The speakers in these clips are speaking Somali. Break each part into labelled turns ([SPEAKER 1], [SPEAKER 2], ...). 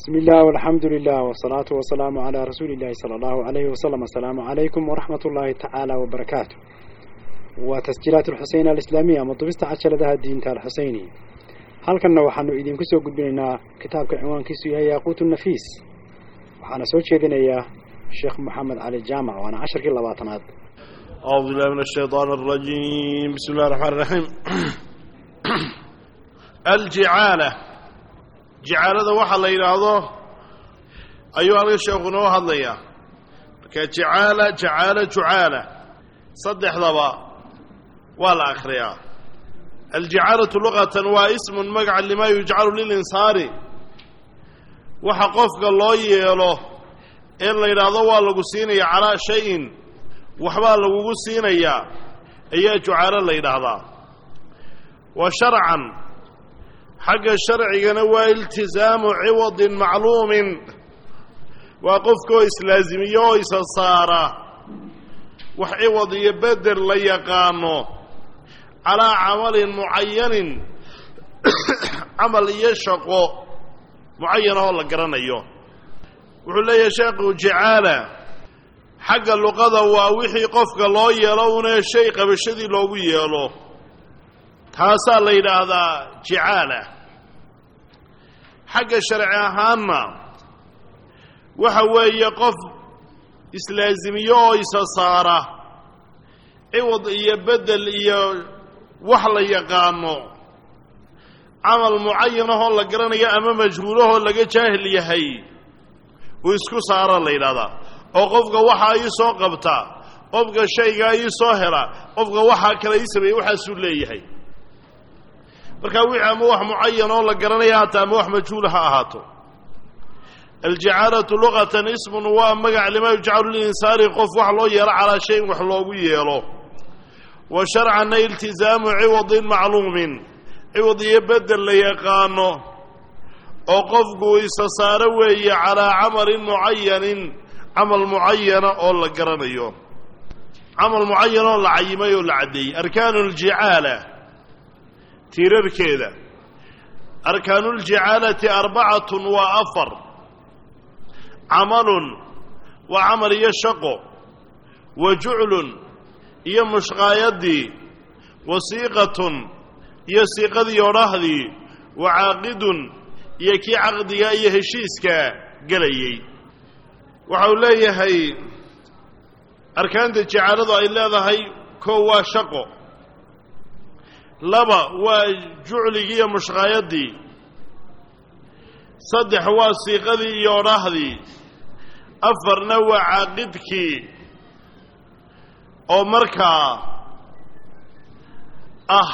[SPEAKER 1] بسم الله والحمد لله والصلاة والسلام على رسول الله صلى الله عليه وسلم السلام عليكم ورحمة الله تعالى وبركاته وتسجيلات الحسين الإسلامية مطبست عشر لها الدين الحسيني هل كنا وحنو إذن كسو قدبنا كتاب كعنوان كسو يا ياقوت النفيس وحنا سوى شيدنا يا الشيخ محمد علي الجامع وأنا عشر كلا باطنات
[SPEAKER 2] أعوذ بالله من الشيطان الرجيم بسم الله الرحمن الرحيم الجعالة jacaalada waxa la yidhaahdo ayuu halka sheekhu noo hadlayaa marka jacaala jacaala jucaala saddexdaba waa la akhriyaa aljacaalatu luqatan waa ismun magaca limaa yujcalu lilinsaani waxa qofka loo yeelo ee la yidhaahdo waa lagu siinaya calaa shayin waxbaa lagugu siinayaa ayaa jucaalo la yidhaahdaa wa sharcan xagga sharcigana waa iltisaamu ciwadin macluumin waa qofkaoo islaasimiyo oo isa saara wax ciwad iyo bedel la yaqaano calaa camalin mucayanin camal iyo shaqo mucayan oo la garanayo wuxuu leeyahay sheekhu jacaala xagga luqada waa wixii qofka loo yeelo una shay qabashadii loogu yeelo taasaa la yidhaahdaa jacaala xagga sharci ahaanna waxa weeye qof islaasimiyo oo isa saara ciwad iyo bedel iyo wax la yaqaano camal mucayanahoo la garanayo ama majhuulahoo laga jaahil yahay uu isku saara la yidhahdaa oo qofka waxaa ii soo qabta qofka shaygaa ii soo hela qofka waxaa kale ii sameeyey waxaasuu leeyahay markaa wixii ama wax mucayan oo la garanaya haata ama wax majhuula ha ahaato aljacaalatu luqatan ismun waa magac limaa yujcalu lilinsaani qof wax loo yeelo calaa shayin wax loogu yeelo wa sharcanna iltisaamu ciwadin macluumin ciwad iyo bedel la yaqaano oo qofku isa saaro weeye calaa camalin mucayanin camal mucayana oo la garanayo camal mucayan oo la cayimay oo la caddeeyey arkaanu ljicaala tiirarkeeda arkaanuuljacaalati arbacatun waa afar camalun waa camal iyo shaqo wa juclun iyo mushqaayadii wa siiqatun iyo siiqadii odhahdii wa caaqidun iyo kii caqdiga iyo heshiiska gelayey waxa uu leeyahay arkaanta jacaaladu ay leedahay koo waa shaqo laba waa jucligii iyo mushqaayadii saddex waa siiqadii iyo odhahdii afarna waa caaqidkii oo markaa ah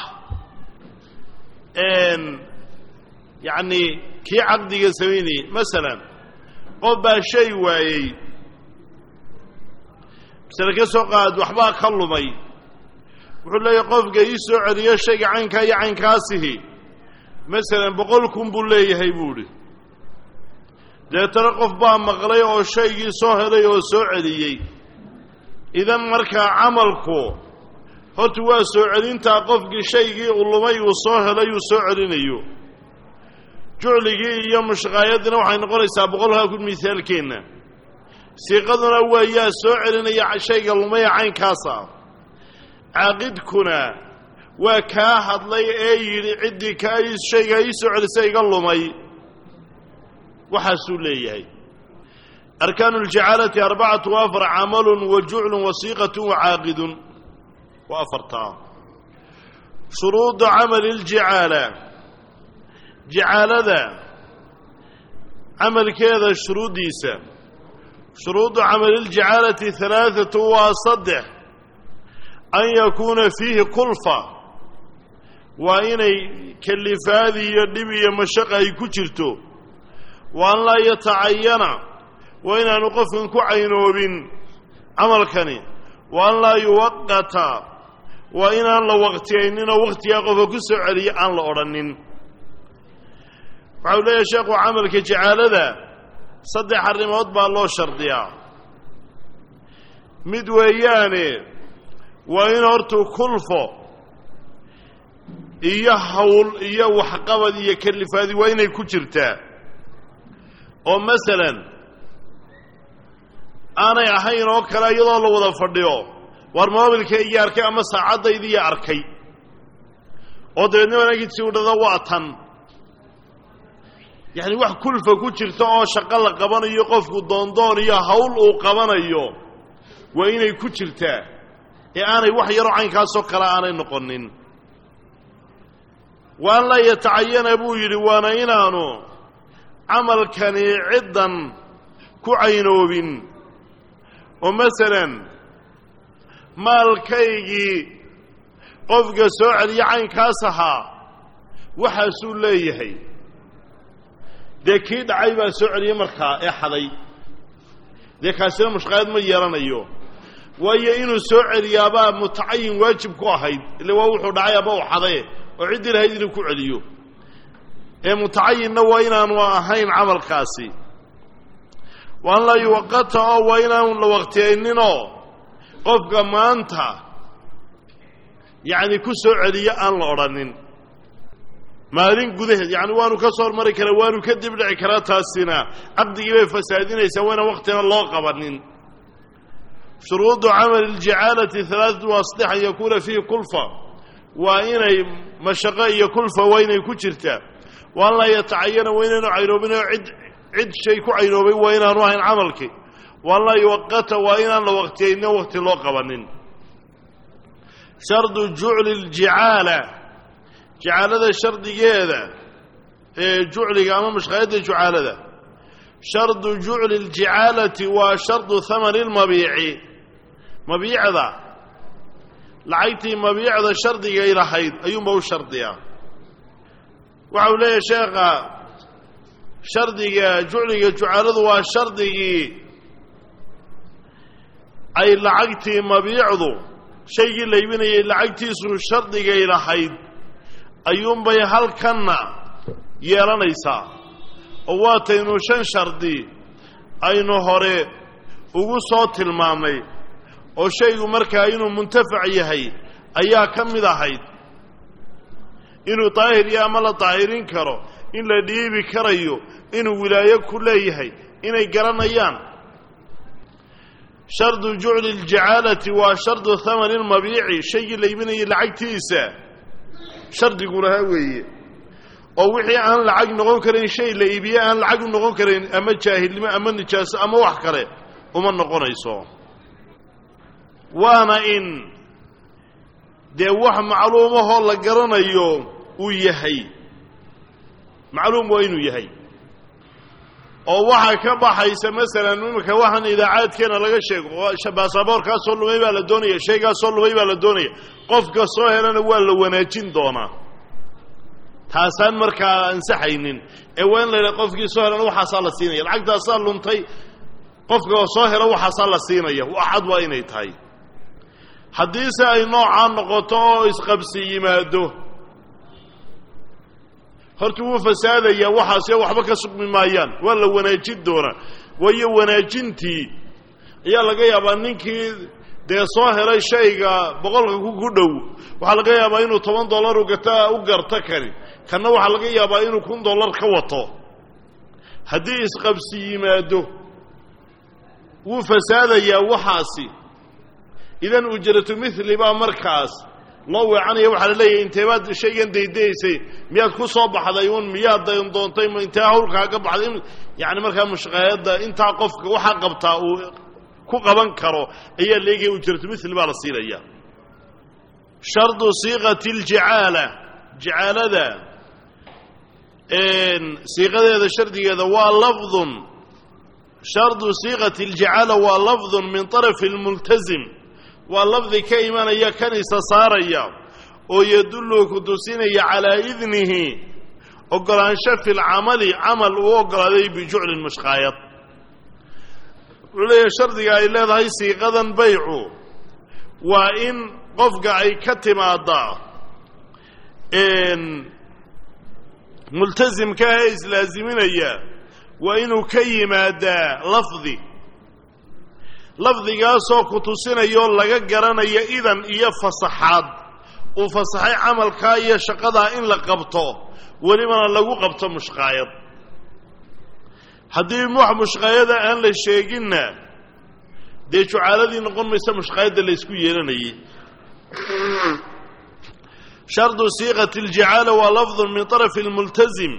[SPEAKER 2] yacni kii caqdiga samaynayey masalan qof baa shay waayey masale ka soo qaad waxbaa ka lumay wuxuu leeyahay qofka ii soo celiyo shayga caynkaa iyo caynkaasihi masalan boqol kun buu leeyahay buu idhi deetana qof baa maqlay oo shaygii soo helay oo soo celiyey idan markaa camalku horta waa soo celintaa qofkii shaygii uu lumay uu soo helay uu soo celinayo jucligii iyo mushqaayadina waxay noqonaysaa boqolkaa kun misaalkeenna siiqaduna waa yaa soo celinaya shayga lumaya caynkaasa caaqidkuna waa kaa hadlay ee yidhi ciddii kaa shaygaa ii soo celisa iga lumay waxaasuu leeyahay arkaanu اljacaalati arbacatu afar camalun wa juclun wa siiqatun wa caaqidun wa afartaa shuruudu camali اljacaala jacaalada camalkeeda shuruuddiisa shuruudu camali اljacaalati halaaثatu waa saddex an yakuuna fiihi kulfa waa inay kalifaadi iyo dhib iyo mashaqa ay ku jirto wa an laa yatacayana waa inaanu qofkan ku caynoobin camalkani wa an laa yuwaqata waa inaan la waqtiyayninoo wakhtigaa qofka ku soo celiya aan la odhanin waxa uu leeyahay sheekhu camalka jacaalada saddex arrimood baa loo shardiyaa mid weeyaane waa in hortuu kulfo iyo hawl iyo waxqabad iyo kalifaadi waa inay ku jirtaa oo masalan aanay ahayn oo kale iyadoo la wada fadhiyo war moobilkaygii arkay ama saacaddaydii arkay oo dabeedna wanaagidsi u dhada waa tan yacni wax kulfa ku jirta oo shaqo la qabanayo qofku doondoon iyo hawl uu qabanayo waa inay ku jirtaa ee aanay wax yaroo caynkaasoo kale aanay noqonin waan la yatacayana buu yidhi waana inaanu camalkani ciddan ku caynoobin oo masalan maalkaygii qofka soo celiya caynkaas ahaa waxaasuu leeyahay dee kii dhacay baa soo celiyey markaa ee xaday dee kaasina mushqaayad ma yeelanayo waayo inuu soo celiyaabaa mutacayin waajib ku ahayd ille waa wuxuu dhacay aba u xadaye oo ciddii lahayd inuu ku celiyo ee mutacayinna waa inaanu ahayn camalkaasi waan la yuwaqata oo waa inaanu la waqtiyayninoo qofka maanta yacni ku soo celiyo aan la odhanin maalin gudaheed yacni waanu ka soo hormari karaa waanu ka dib dhici karaa taasina caqdigii bay fasaadinaysaa wayna waqtina loo qabanin shuruudu camali اljacaalati halaaثatu waasdix an yakuuna fiihi kulfa waa inay mashaqo iyo kulfa waa inay ku jirtaa waan la yatacayana waa inaanu caynoobin oo cid cid shay ku caynoobay waa inaanu ahayn camalkii waan la yuwaqata waa inaan la waqtiyaynin waqti loo qabanin shardu jucli اljicaala jacaalada shardigeeda ee jucliga ama mashqaayadda jucaalada shardu jucli اljicaalati waa shardu hamani اlmabiici mabiicda lacagtii mabiicda shardigay lahayd ayuunba u shardiyaa waxa uu leeyahay sheekha shardiga jucliga jucaaladu waa shardigii ay lacagtii mabiicdu shaygii la iibinayay lacagtiisu shardigay lahayd ayuunbay halkanna yeelanaysaa oo waataynu shan shardi aynu hore ugu soo tilmaamnay oo shaygu markaa inuu muntafac yahay ayaa ka mid ahayd inuu daahir iyo ama la daahirin karo in la dhiibi karayo inuu wilaayo ku leeyahay inay garanayaan shardu jucli اljacaalati waa shardu hamani اlmabiici shaygii la iibinayay lacagtiisa shardigu lahaa weeye oo wixii aan lacag noqon karayn shay la iibiye aan lacag u noqon karayn ama jaahilnimo ama nijaaso ama wax kale uma noqonayso waana in dee wax macluumahoo la garanayo uu yahay macluum waa inuu yahay oo waxaa ka baxaysa masalan iminka waxaan idaacaadkeena laga sheego baasaboorkaasoo lumay baa la doonaya shaygaasoo lumay baa la doonaya qofka soo helana waa la wanaajin doonaa taasaan markaa ansaxaynin ee waa in la yidhaha qofkii soo helana waxaasaa la siinaya lacagtaasaa luntay qofka soo helo waxaasaa la siinaya waxad waa inay tahay haddiise ay noocaa noqoto oo isqabsi yimaado horta wuu fasaadayaa waxaase waxba ka sugmi maayaan waa la wanaajin doonaa waayo wanaajintii ayaa laga yaabaa ninkii dee soo helay shayga boqolka ku dhow waxaa laga yaabaa inuu toban dollar ugata u garto kani kanna waxaa laga yaabaa inuu kun dollar ka wato haddii isqabsi yimaado wuu fasaadayaa waxaasi idan ujratu mili baa markaas loo weecanaya waxaa la leeyahay inteebaad shaygan daydaysay miyaad ku soo baxday un miyaad doontay intee hawlkaaga baxday yani markaa mushqaayadda intaa qofka waxaa qabtaa uu ku qaban karo ayaa leegaya ujratu mili baa la siinaya shardu siiqati aljicaala jicaalada siiqadeeda shardigeeda waa lafdun shardu siiqati aljicaala waa lafdun min طarafi اlmultazim waa lafdi ka imanaya kan isa saaraya oo yadullu ku tusinaya calaa idnihi ogolaansho fi lcamali camal uu ogolaaday bijuclin mushqaayad wuxuu leeyahay shardiga ay leedahay siiqadan baycu waa in qofka ay ka timaadaa multasimka ee islaaziminaya waa inuu ka yimaadaa lafdi lafdigaasoo ku tusinayoo laga garanayo idan iyo fasaxaad uu fasaxay camalkaa iyo shaqadaa in la qabto welibana lagu qabto mushqaayad haddii wax mushqaayada aan la sheeginna dee jucaaladii noqon maysa mushqaayadda la ysku yeelanayay shardu siiqati aljicaala waa lafdun min طarafi اlmultazim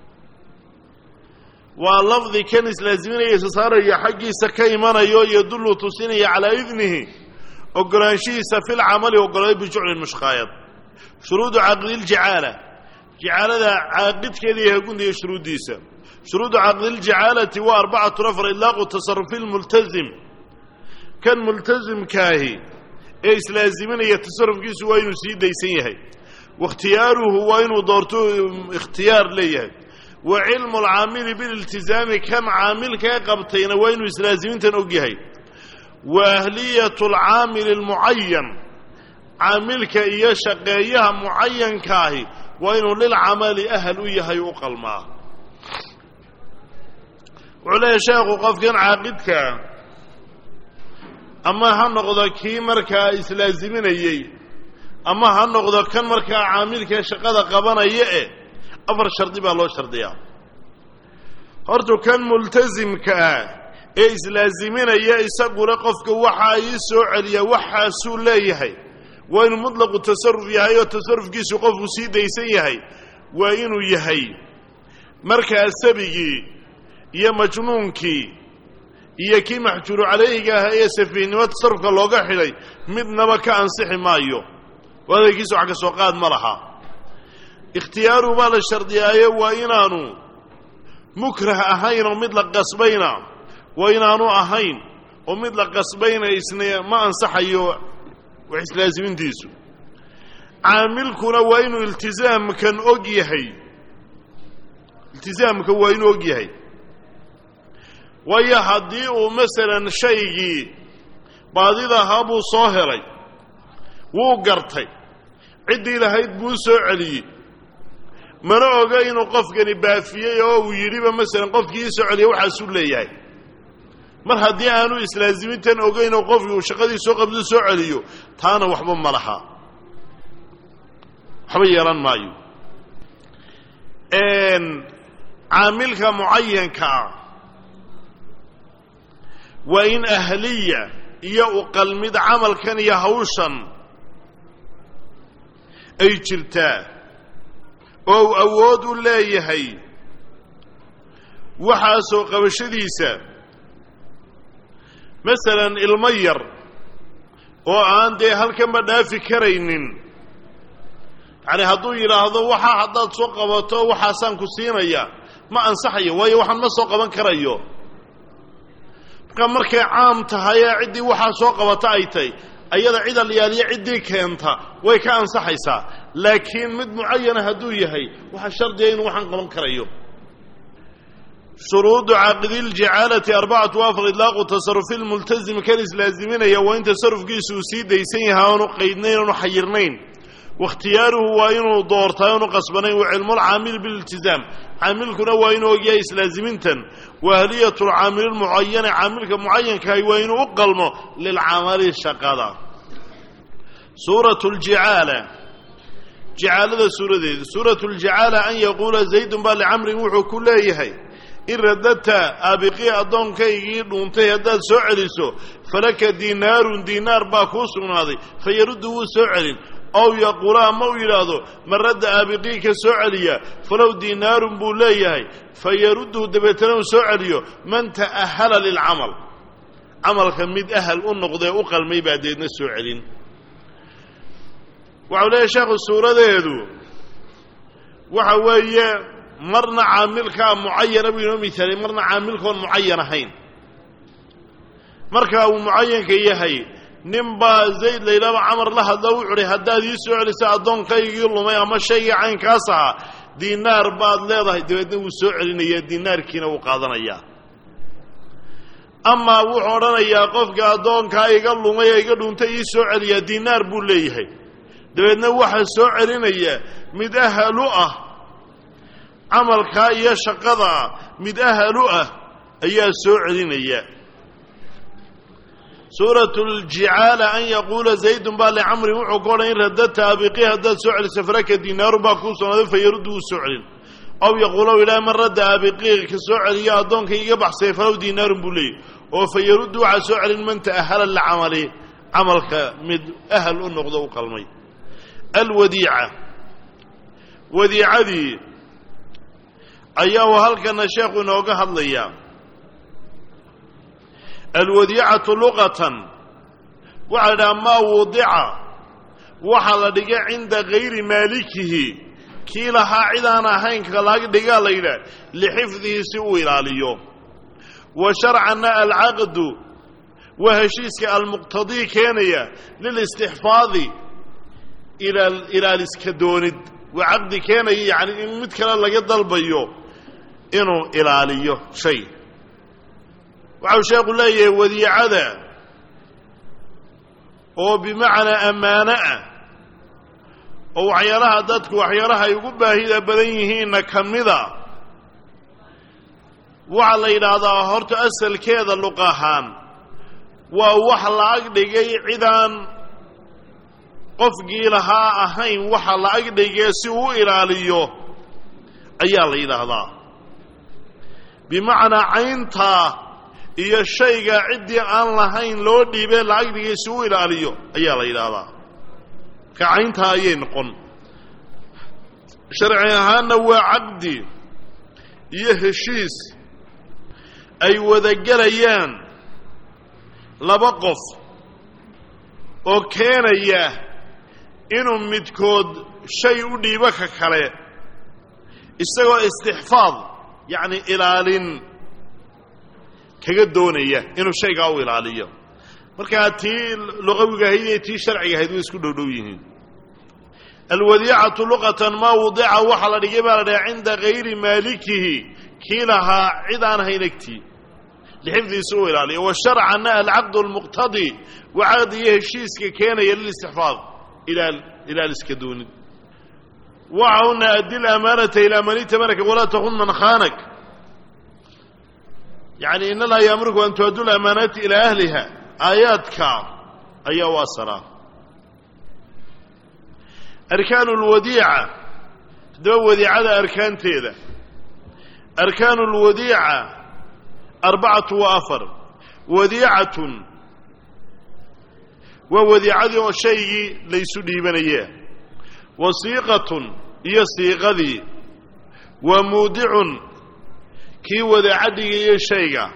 [SPEAKER 2] waa lafdi kan islaaziminaya isa saaraya xaggiisa ka imanayo yadullu tusinaya calaa idnihi ogolaanshihiisa fi lcamali ogolaaday bijuclin mushqaayad shuruudu caqdiljicaala jicaalada caaqidkeeda iyo hagundiya shuruuddiisa shuruudu caqdiljicaalati waa arbacatu afar ilaaqu tasarufi lmultazim kan multazimkaahi ee islaaziminaya tasarufkiisu waa inuu sii daysan yahay wakhtiyaaruhu waa inuu doorto ikhtiyaar leeyahay wa cilmu alcaamili bililtizaami kan caamilkaa qabtayna waa inuu islaazimintan og yahay wa ahliyatu alcaamili almucayan caamilka iyo shaqeeyaha mucayankaahi waa inuu lilcamali ahal u yahay u qalmaa wuxuu leeyahay sheekhu qofkan caaqidkaa ama ha noqdo kii markaa islaaziminayey ama ha noqdo kan markaa caamilka shaqada qabanaya e afar shardi baa loo shardiyaa hortu kan multasimka ah ee islaaziminaya isaguna qofka waxaa ii soo celiya waxaasuu leeyahay waa inuu mutlaqu tasaruf yahay oo tasarufkiisu qofku sii daysan yahay waa inuu yahay markaa sabigii iyo majnuunkii iyo kii maxjuuru calayhiga ahaa ee safiihnimo tasarufka looga xidhay midnaba ka ansixi maayo oo adaygiisa wax ka soo qaad ma laha ikhtiyaaru baa la shardiyaayo waa inaanu mukrah ahayn oo mid la qasbayna waa inaanu ahayn oo mid la qasbayna isna ma ansaxayo wax islaazimintiisu caamilkuna waa inuu iltizaamkan og yahay iltizaamka waa inuu og yahay waayo haddii uu masalan shaygii baadida ahaa buu soo helay wuu gartay ciddii lahayd buu soo celiyey mana oga inuu qofkani baafiyey oo uu yidhiba masalan qofkii ii soo celiya waxaasuu leeyahay mar haddii aanu islaazimintan ogeyn oo qofkii uu shaqadii soo qabdu soo celiyo taana waxba ma laha waxba yeelan maayo caamilka mucayanka ah waa in ahliya iyo u qalmid camalkan iyo hawshan ay jirtaa oo uu awood u leeyahay waxaasoo qabashadiisa masalan ilmo yar oo aan dee halkanba dhaafi karaynin yacani hadduu yidhaahdo waxaa haddaad soo qabato waxaasaan ku siinaya ma ansaxayo waayo waxaan ma soo qaban karayo marka markay caam tahay ee ciddii waxaa soo qabata ay tahy ayada cid alyaaliya ciddii keenta way ka ansaxaysaa laakiin mid mucayana hadduu yahay waxaa shardiya inuu waxaan qaban karayo shuruudu caaqidilجicaalati arbacatu afar idlaaqu tasarufi lmultazim kan islaaziminaya waa in tasarufkiisu uu sii daysan yahay oonu qaydnayn oonu xayirnayn wakhtiyaaruhu waa inuu doortaa oonu qasbanayn wa cilmulcaamil bililtizaam caamilkuna waa inuu ogyahay islaazimintan wa ahliyat lcaamili lmucayani caamilka mucayankahay waa inuu u qalmo lilcamali shaqada suurat ljicaala jicaalada suuradeeda suurat ljicaala an yaquula zaydun baa licamrin wuxuu ku leeyahay in radadta aabiqii addoonkaygii dhuuntay haddaad soo celiso falaka diinaarun diinaar baa kuu sugnaaday fa yaruddu wuu soo celin ow yaquula ama uu yidhaahdo man radda aabiqii ka soo celiya falow diinaarun buu leeyahay fa yarudduhu dabeetana uu soo celiyo man ta'ahala lilcamal camalka mid ahal u noqdee u qalmay baa deedna soo celin waxau leeyahy sheekhu suuradeedu waxa weeye marna caamilkaa mucayana buu inoo misaalay marna caamilkoon mucayan ahayn marka uu mucayanka yahay nin baa zayd laydhaaba camar la hadlo wuxu uhi haddaad ii soo celisa addoonkaygii lumay ama shaygii caynkaas ahaa diinaar baad leedahay dabeedna wuu soo celinayaa diinaarkiina wuu qaadanayaa amaa wuxuu odhanayaa qofka addoonkaa iga lumay ee iga dhuuntay ii soo celiyaa diinaar buu leeyahay dabeedna waxaa soo celinaya mid ahal u ah camalkaa iyo shaqadaa mid ahal u ah ayaa soo celinaya suurat ljicaala an yaquula zaydun baa licamrin wuxuu ka odhan in radadta abiqii haddaad soo celiso faraka diinaaru baa kuu sugnaaday fa yaruddu wuu soo celin aw yaquulow ilaa man radda abiqiiq ka soo celiyo addoonka iga baxsay falow diinaarun buu leeyay oo fa yaruddu waxaa soo celin man ta'ahala licamali camalka mid ahal u noqdo u qalmay alwadiica wadiicadii ayaa uu halkana sheekhu inooga hadlayaa alwadiicatu luqatan waxaa la dhaha maa wudica waxaa la dhigay cinda gayri maalikihi kii lahaa cid aan ahayn kalaga dhigaa la yidhaah lixifdihi si uu ilaaliyo wa sharcanna alcaqdu waa heshiiska almuqtadii keenaya lilistixfaadi ilaaliska doonid waa caqdi keenaya yacni in mid kale laga dalbayo inuu ilaaliyo shay waxau sheekhu leeyahay wadiicada oo bimacnaa ammaano ah oo waxyaalaha dadku waxyaalaha ay ugu baahida badan yihiinna ka mida waxaa la yidhaahdaa horta asalkeeda luq ahaan waa wax la ag dhigay cidaan qofkii lahaa ahayn waxa la ag dhigee si uu ilaaliyo ayaa la yidhaahdaa bimacnaa cayntaa iyo shayga ciddii aan lahayn loo dhiibee la ag dhigay si uu ilaaliyo ayaa la yidhaahdaa marka cayntaa ayay noqon sharci ahaanna waa caqdi iyo heshiis ay wadagelayaan laba qof oo keenaya inuu midkood shay u dhiibo ka kale isagoo istixfaad yacni ilaalin kaga doonaya inuu shaygaa u ilaaliyo markaa tii luqawiga ahayd iyo tii sharciga ahayd way isku dhowdhow yihiin alwadiicatu luqatan maa wudica waxaa la dhigay baa la dhaha cinda gayri maalikihi kii lahaa cid aan hayn egtii lixifdiisa u ilaaliyo wa sharcanna alcaqdu almuqtadi waa caqdi iyo heshiiska keenaya lilistixfaad ilaaliska doonid waxauna addi lamaanata ilaa man itamanaka walaa takun man khaanak yani in allaha yaamurku an tuaddu lamaanaati ilaa ahliha aayaadka ayaa u asalaa arkaanu lwadiica haddaba wadiicada arkaanteeda arkaanu lwadiica arbacatu wa afar wadiicatun waa wadiicadii oo shaygii laysu dhiibanayee wa siiqatun iyo siiqadii wa muudicun kii wadaacadhigayo shayga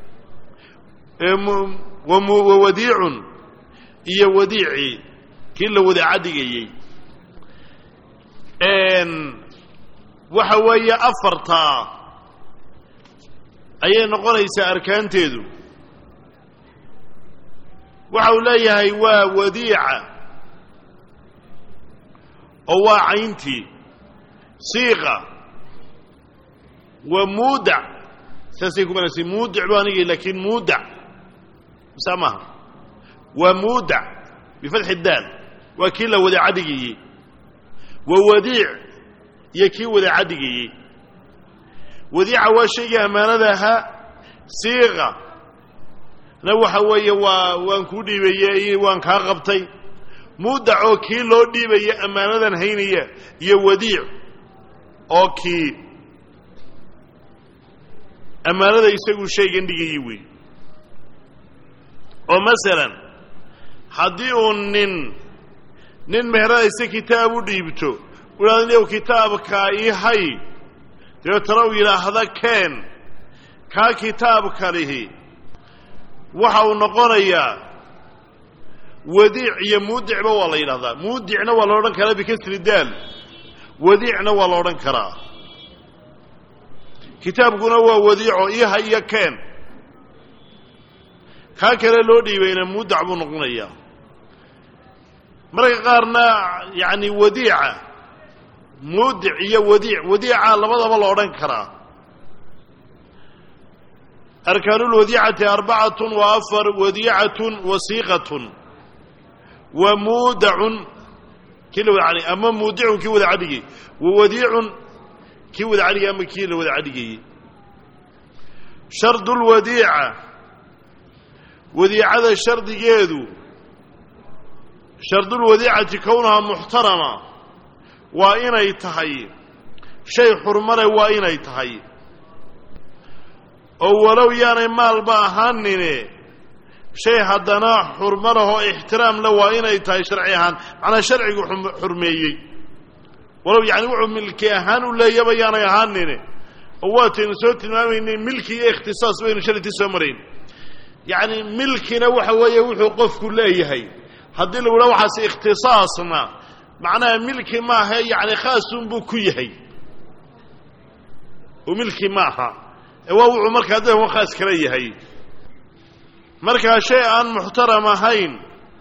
[SPEAKER 2] wa wadiicun iyo wadiicii kii la wadaacadhigayey waxa weeye afartaa ayay noqonaysaa arkaanteedu waxa uu leeyahay waa wadiica oo waa cayntii siiqa waa muudac saasay ku banaysa muudic bu anigay laakiin muudac masa maaha waa muudac bifatxi daal waa kii la wadaacadhigayey waa wadiic iyo kii wadaacadhigayey wadiica waa shaygii ammaanada ahaa siiqa na waxa weeye waa waan kuu dhiibaye iyo waan kaa qabtay muudac oo kii loo dhiibaya ammaanadan haynaya iyo wadiic oo kii ammaanada isagu shaygan dhigayey wey oo masalan haddii uu nin nin meheradaysa kitaab u dhiibto uhaadn kitaabkaa ii hay dabeetana uu yidhaahda keen kaa kitaabka lihi waxa uu noqonayaa wadiic iyo muudicba waa la yidhahdaa muudicna waa la odhan karaa bikasri daal wadiicna waa la odhan karaa kitaabkuna waa wadiico iha iyo keen kaa kale loo dhiibayna muudac buu noqonayaa marka qaarna yacni wadiica muudic iyo wadiic wadiica labadaba la odhan karaa arkaanulwadiicati arbacatun wa afar wadiicatun wasiiqatun wa muudacun kii la wada cadhigay ama muudicun kii wada cadhigay wa wadiicun kii wada cadhigay ama kii la wada cadhigayey shardu lwadiica wadiicada shardigeedu shardulwadiicati kownaha muxtarama waa inay tahay shay xurmale waa inay tahay oo walow yaanay maalba ahaanine shay haddana xurmo lahoo ixtiraam le waa inay tahay sharci ahaan macnaa sharcigu xurmeeyey walow yacni wuxuu milki ahaan u leeyaba yaanay ahaanine oo waataynu soo tilmaamaynay milki iyo ikhtisaas baynu shalitii soo marayn yacni milkina waxa weeye wuxuu qofku leeyahay haddii lagu dhaha waxaas ikhtisaasna macnaha milki maaha yacni khaasunbuu ku yahay oo milki maaha ee waa wuxuu markaa dadka khaas kala yahay markaa shay aan muxtaram ahayn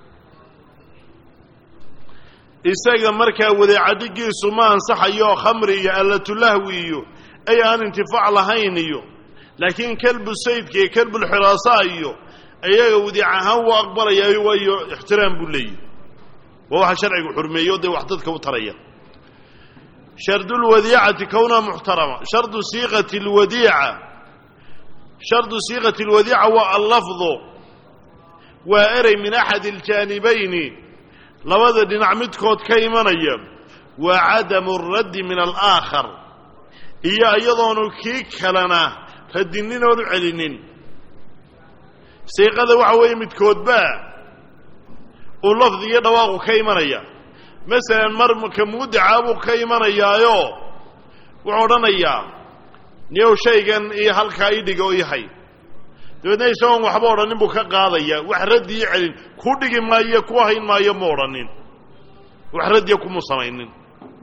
[SPEAKER 2] isaga markaa wadeecadhigiisu ma ansaxayo khamri iyo allatulahwi iyo ay aan intifaac lahayn iyo laakiin kelbu saydka iyo kelbulxiraasa iyo iyaga wadiic ahaan wuu aqbalayaa waayo ixtiraam buu leeyahy waa waxa sharcigu xurmeeyo dee wax dadka u taraya shardu lwadiicati kowna muxtarama shardu siiqati lwadiica shardu siiqati lwadiica waa allafdu waa erey min axad aljaanibayni labada dhinac midkood ka imanaya waa cadamu raddi min alaakhar iyo iyadoonu kii kalena radinin oonu celinin siiqada waxa weeye midkoodba uu lafdi iyo dhawaaqu ka imanaya masalan marka muudicaa buu ka imanayaayo wuxuu odhanayaa niyow shaygan iyo halkaa ii dhiga oo yahay dabeedna isagoon waxba odhanin buu ka qaadaya wax raddiyo celin ku dhigi maayo ku hayn maayo ma odhanin wax raddiya kuma samaynin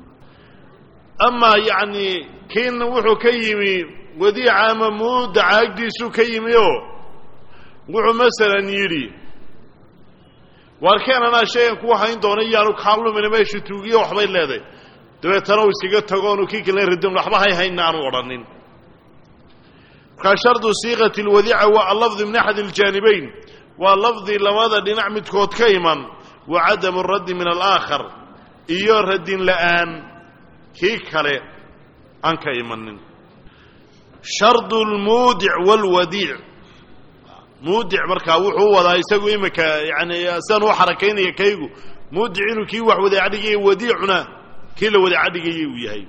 [SPEAKER 2] amaa yacni kiin wuxuu ka yimi wadiica ama muudaca agdiisuu ka yimi oo wuxuu masalan yidhi waar keen anaa shaygan kuu hayn doona iyaanu kaalumina meesha tuugiyo waxbay leedahay dabeetana uu iskaga tago oonu kii kale radin waxba hay haynna aanu odhanin markaa shardu siiqati lwadiica waa allafdi min axad aljaanibayn waa lafdi labada dhinac midkood ka iman wa cadamu raddi min alaakhar iyo radin la'aan kii kale aan ka imanin shardu lmuudic waalwadiic muudic markaa wuxuu wadaa isagu iminka yani sidan u xarakaynaya kaygu muudic inuu kii wax wadaacadhigaya wadiicuna kii la wadaacadhigayay uu yahay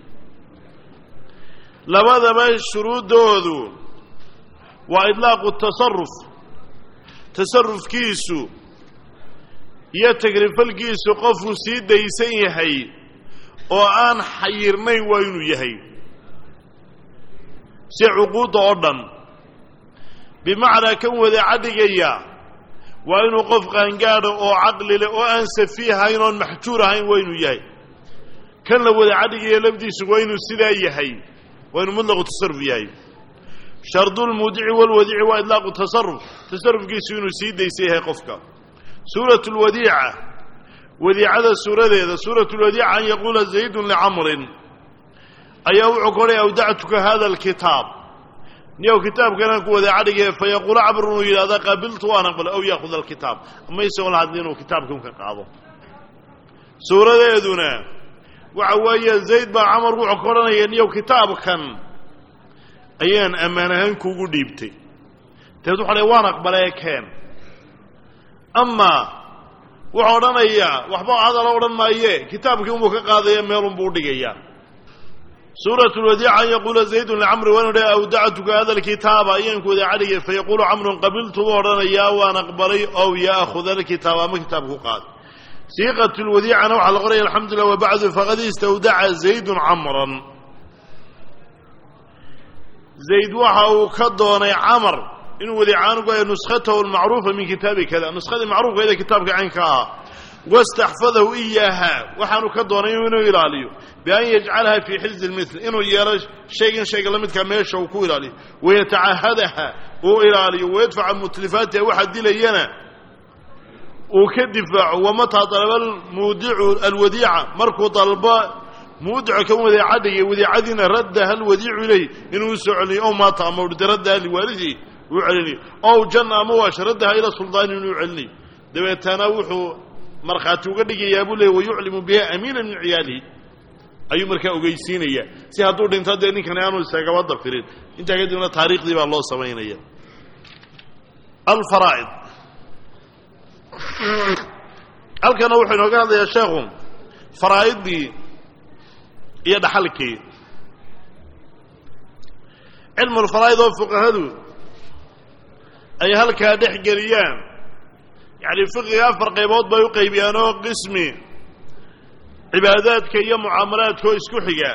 [SPEAKER 2] labadaba shuruuddoodu waa idlaaqu tasaruf tasarufkiisu iyo tagrifalkiisu qofku sii daysan yahay oo aan xayirnayn waa inuu yahay si cuquudda oo dhan bimacnaa kan wadaacadhigaya waa inuu qof qaangaadha oo caqli leh oo aan safiih ahayn oon maxjuur ahayn waa inuu yahay kan la wadaacadhigaya lafdiisu waa inuu sidaa yahay waa inuu mutlaqu tasaruf yahay shardulmuudici walwadiici waa idlaaqu tasaruf tasarufkiisu inuu sii daysan yahay qofka suurat lwadiica wadiicada suuradeeda suurat lwadiica an yaquula zaydun licamrin ayaa wuxuu ka odhaya awdactuka hada alkitaab niyow kitaabkanaan ku wadaacadhigaya fayaquulu camrun uu yidhahda qaabiltu waan aqbala aw yaakhud alkitaab ama isagoo la hadli inuu kitaabkan ka qaado suuradeeduna waxa weeye zayd baa camar wuxuu ka odhanaya niyow kitaabkan ayaan ammaan ahaan kuugu dhiibtay dabeed wuxu odhaya waan aqbalee keen amaa wuxuu odhanayaa waxba hadala odhan maaye kitaabkii unbuu ka qaadaya meelunbuu udhigayaa suurat lwadiica an yaquula zaydun licamri waa inu dhaha awdactuka hada alkitaaba ayaan ku wadaacadhigay fayaquulu camrun qabiltu buu odhanayaa waan aqbalay ow yaakhud alkitaaba ama kitaabku qaad siiqat lwadiicana waxaa la qoraya alxamdulilah wabacdu faqad istawdaca zaydun camran zayd waxa uu ka doonay camar inuu wadiicaan ugu haya nuskhatahu almacruufa min kitaabi kada nuskadii macruufkeeda kitaabka caynka ahaa wastaxfadahu iyaaha waxaanu ka doonay inuu ilaaliyo bian yajcalaha fii xilzi lmitl inuu yeelo shaygan shayga la midkaa meesha uu ku ilaaliyo wayatacahadaha uu ilaaliyo wayadfaca mutlifaatiha waxa dilayana uu ka difaaco wamataa dalaba almuudicu alwadiica markuu dalbo muudico kan wadiicadhigay wadiicadiina raddaha alwadiicu ilayh inuu usoo celiniyo ow maata ama urda raddaha liwaalidihi uu celinayo ow janna ama waash raddaha ila suldaani inuu celinayo dabeetana wuxuu markhaati uga dhigayaa buu leey wayuclimu biha amiina min ciyaalihi ayuu markaa ogeysiinaya si hadduu dhinto dee ninkani aanu isagaba dafirin intaa kadibna taariikhdii baa loo samaynaya alfaraa'id halkana wuxuu inooga hadlayaa sheekhu faraa'idii iyo dhaxalkii cilmulfaraa'id oo fuqahadu ay halkaa dhex geliyaan yacni fiqiga afar qaybood bay u qaybiyaan oo qismi cibaadaadka iyo mucaamalaadka oo isku xiga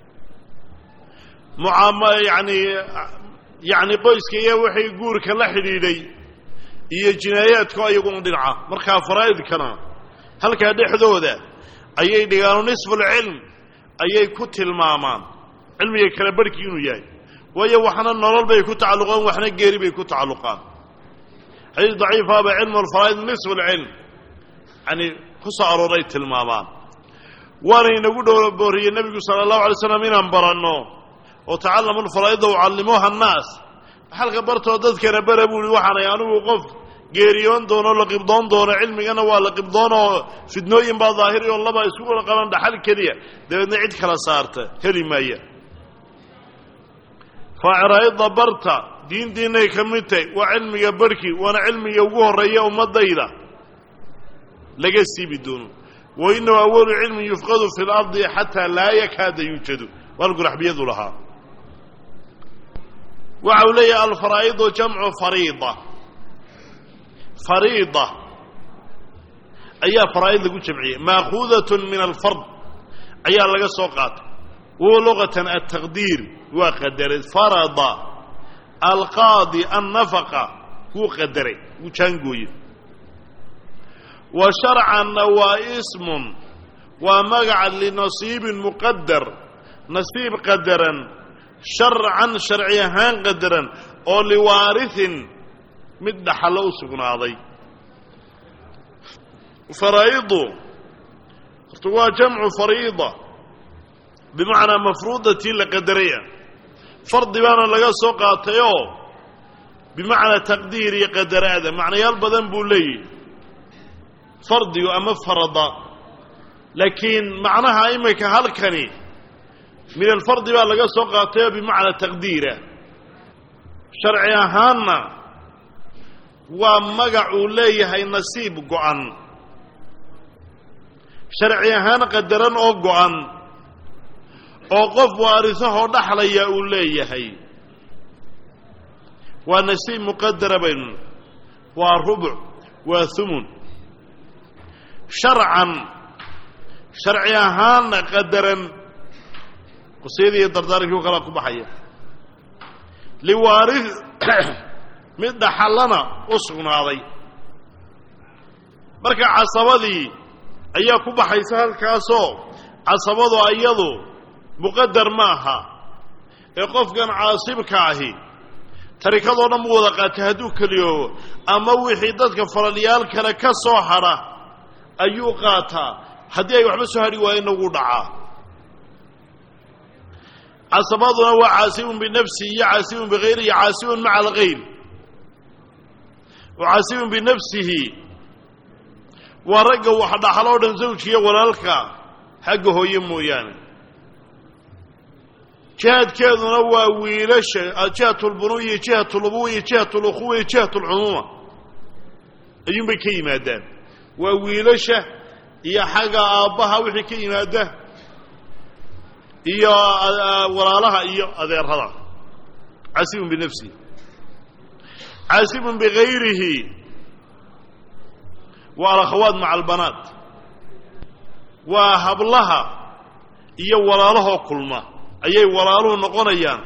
[SPEAKER 2] mucaama yacni yacni qoyska iyo wixii guurka la xidhiidhay iyo jinaayaadka iyaguna dhinaca markaa faraa'idkana halkaa dhexdooda ayay dhigaano nisfulcilm ayay ku tilmaamaan cilmiga kala barhkii inuu yahay waayo waxna nolol bay ku tacalluqaan waxna geeri bay ku tacalluqaan xadiis daciifaaba cilmu alfaraa'id nisfu lcilm yani ku soo arooray tilmaamaan waana inagu dhow booriyey nebigu sala allahu alay slam inaan baranno oo tacallamu lfaraa'ida ucallimuuha annaas xalka bartoo dadkana bara buu ihi waxaanay anigu qof geeriyoon doono la qibdoon doono cilmigana waa la qibdoon oo fidnooyin baa daahiri oo laba isku wada qaban dhaxal keliya dabeedna cid kala saarta heli maaya faaciraayadda barta diintiinay ka mid tahay waa cilmiga barhkii waana cilmiga ugu horreeya ummaddayda laga siibi doono wa inahu awalu cilmin yufqadu fi lardi xataa laa yakaada yuujadu waan guraxbiyadu lahaa waxa uu leeyahay alfaraa'idu jamcu fariida fariida ayaa faraa'id lagu jamciyey maakuudatun min alfard ayaa laga soo qaatay wahuwa luqatan altaqdiir waa qadaray farada alqaadi annafaqa wuu qadaray wuu jaangooye wa sharcanna waa ismun waa magaca linasiibin muqadar nasiib qadaran sharcan sharci ahaan qadaran oo liwaarihin mid dhaxallo u sugnaaday faraa'idu horta waa jamcu fariida bimacnaa mafruudatii la qadaraya fardi baana laga soo qaatayoo bimacnaa taqdiir iyo qadaraada macnayaal badan buu leeyahy fardigu ama farada laakiin macnaha iminka halkani min alfardi baa laga soo qaatayoo bimacnaa taqdiira sharci ahaanna waa magac uu leeyahay nasiib go-an sharci ahaan qadaran oo go-an oo qof waarisahoo dhaxlaya uu leeyahay waa nasiib muqadara baynu waa rubuc waa humun sharcan sharci ahaanna qadaran qusayadii iyo dardaarankii u kalaa ku baxaya liwaari mid dhaxallana u sugnaaday marka casabadii ayaa ku baxaysa halkaasoo casabadu iyadu muqadar ma aha ee qofkan caasibka ahi tarikadoo dhan mu wada qaatay hadduu keliyoobo ama wixii dadka faralyyaal kale ka soo hadha ayuu qaataa haddii ay waxba soo hadhi waayeenna wuu dhacaa casabaduna waa caasibun binafsihi iyo caasibun bihayri iyo caasibun maca alghayr oo caasibun binafsihi waa ragga wax dhaxaloo dhan zawjiyo walaalka xagga hooye mooyaane jihaadkeeduna waa wiilasha jihat lbunuw iyo jihat lubuwa iyo jihat lukhuwa iyo jihat lcumuuma ayuunbay ka yimaadaan waa wiilasha iyo xagga aabbaha wixii ka yimaada iyo walaalaha iyo adeerada caasibun binafsihi caasibun bigayrihi waa alakhawaat maca albanaat waa hablaha iyo walaalahoo kulma ayay walaaluhu noqonayaan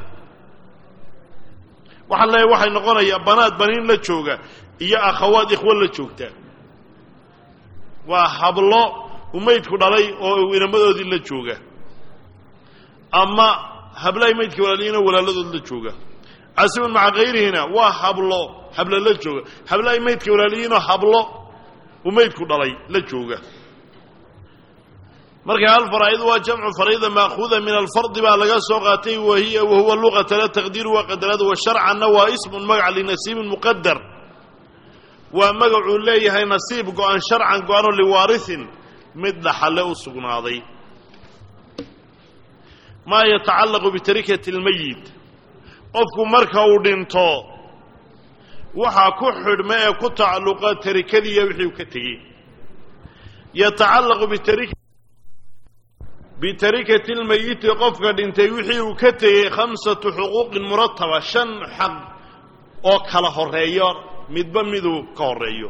[SPEAKER 2] waxaan leeyahay waxay noqonayaan banaad baniin la jooga iyo akhawaad ikhwo la joogta waa hablo umaydku dhalay oo inamadoodii la jooga ama hablahay maydka walaaliyiinoo walaaladood la jooga casibun maca kayrihina waa hablo hablo la jooga hablahay maydka walaaliyiinoo hablo umaydku dhalay la jooga marka hal faraa'idu waa jamcu fariida maakuuda min alfardi baa laga soo qaatay wahiya wahuwa luqata la taqdiiru waa qadarada wa sharcanna waa ismun magac linasiibin muqadar waa magacuu leeyahay nasiib go-an sharcan go-anoo liwaarihin mid dhaxalle u sugnaaday maa yatacallaqu bitarikati اlmayit qofku marka uu dhinto waxaa ku xidhma ee ku tacalluqa tarikadiiya wixii uu ka tegey yatacallaqu bitarik bitarikati lmayiti qofka dhintay wixii uu ka tegey khamsatu xuquuqin murataba shan xaq oo kala horeeyo midba miduu ka horeeyo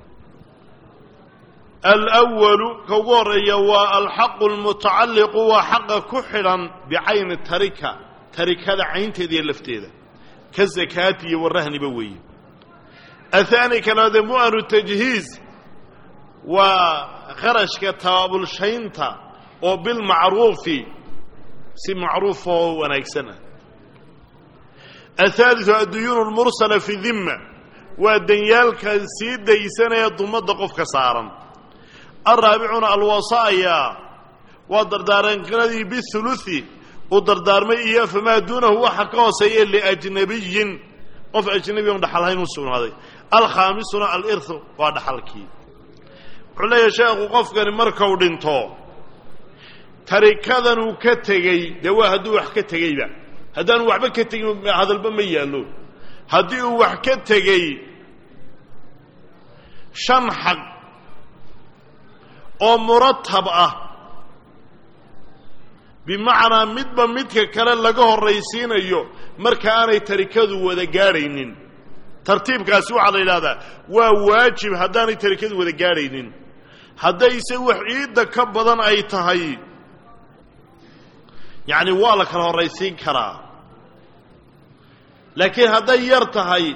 [SPEAKER 2] alwalu ka ugu horeeya waa alxaqu almutacalliqu waa xaqa ku xidhan bicayni tarika tarikada caynteeda iyo lafteeda ka zakaati iyo warahniba weeye ahaani kalaade mu'anu tajhiiz waa kharashka tabaabulshaynta oo bilmacruufi si macruuf oo wanaagsan ah athaaliu adduyuunu lmursala fi dimma waa danyaalka sii daysanaya dumadda qofka saaran alraabicuna alwasaaya waa dardaaranadii bihuluthi uu dardaarmay iyo famaa duunahu waxa ka hooseeya liajnabiyin qof ajnabi on dhaxalhayn u sugnaaday alkhaamisuna alirhu waa dhaxalkii wuxuu leeyahay sheekhu qofkani markau dhinto tarikadan uu ka tegey dee waa hadduu wax ka tegeyba haddaanu waxba ka tegin hadalba ma yaallo haddii uu wax ka tegey shan xaq oo muratab ah bimacnaa midba midka kale laga horraysiinayo marka aanay tarikadu wada gaadhaynin tartiibkaasi waxaa la yidhahdaa waa waajib haddaanay tarikadu wada gaadhaynin haddayse wax ciidda ka badan ay tahay yacni waa la kala horraysiin karaa laakiin hadday yar tahay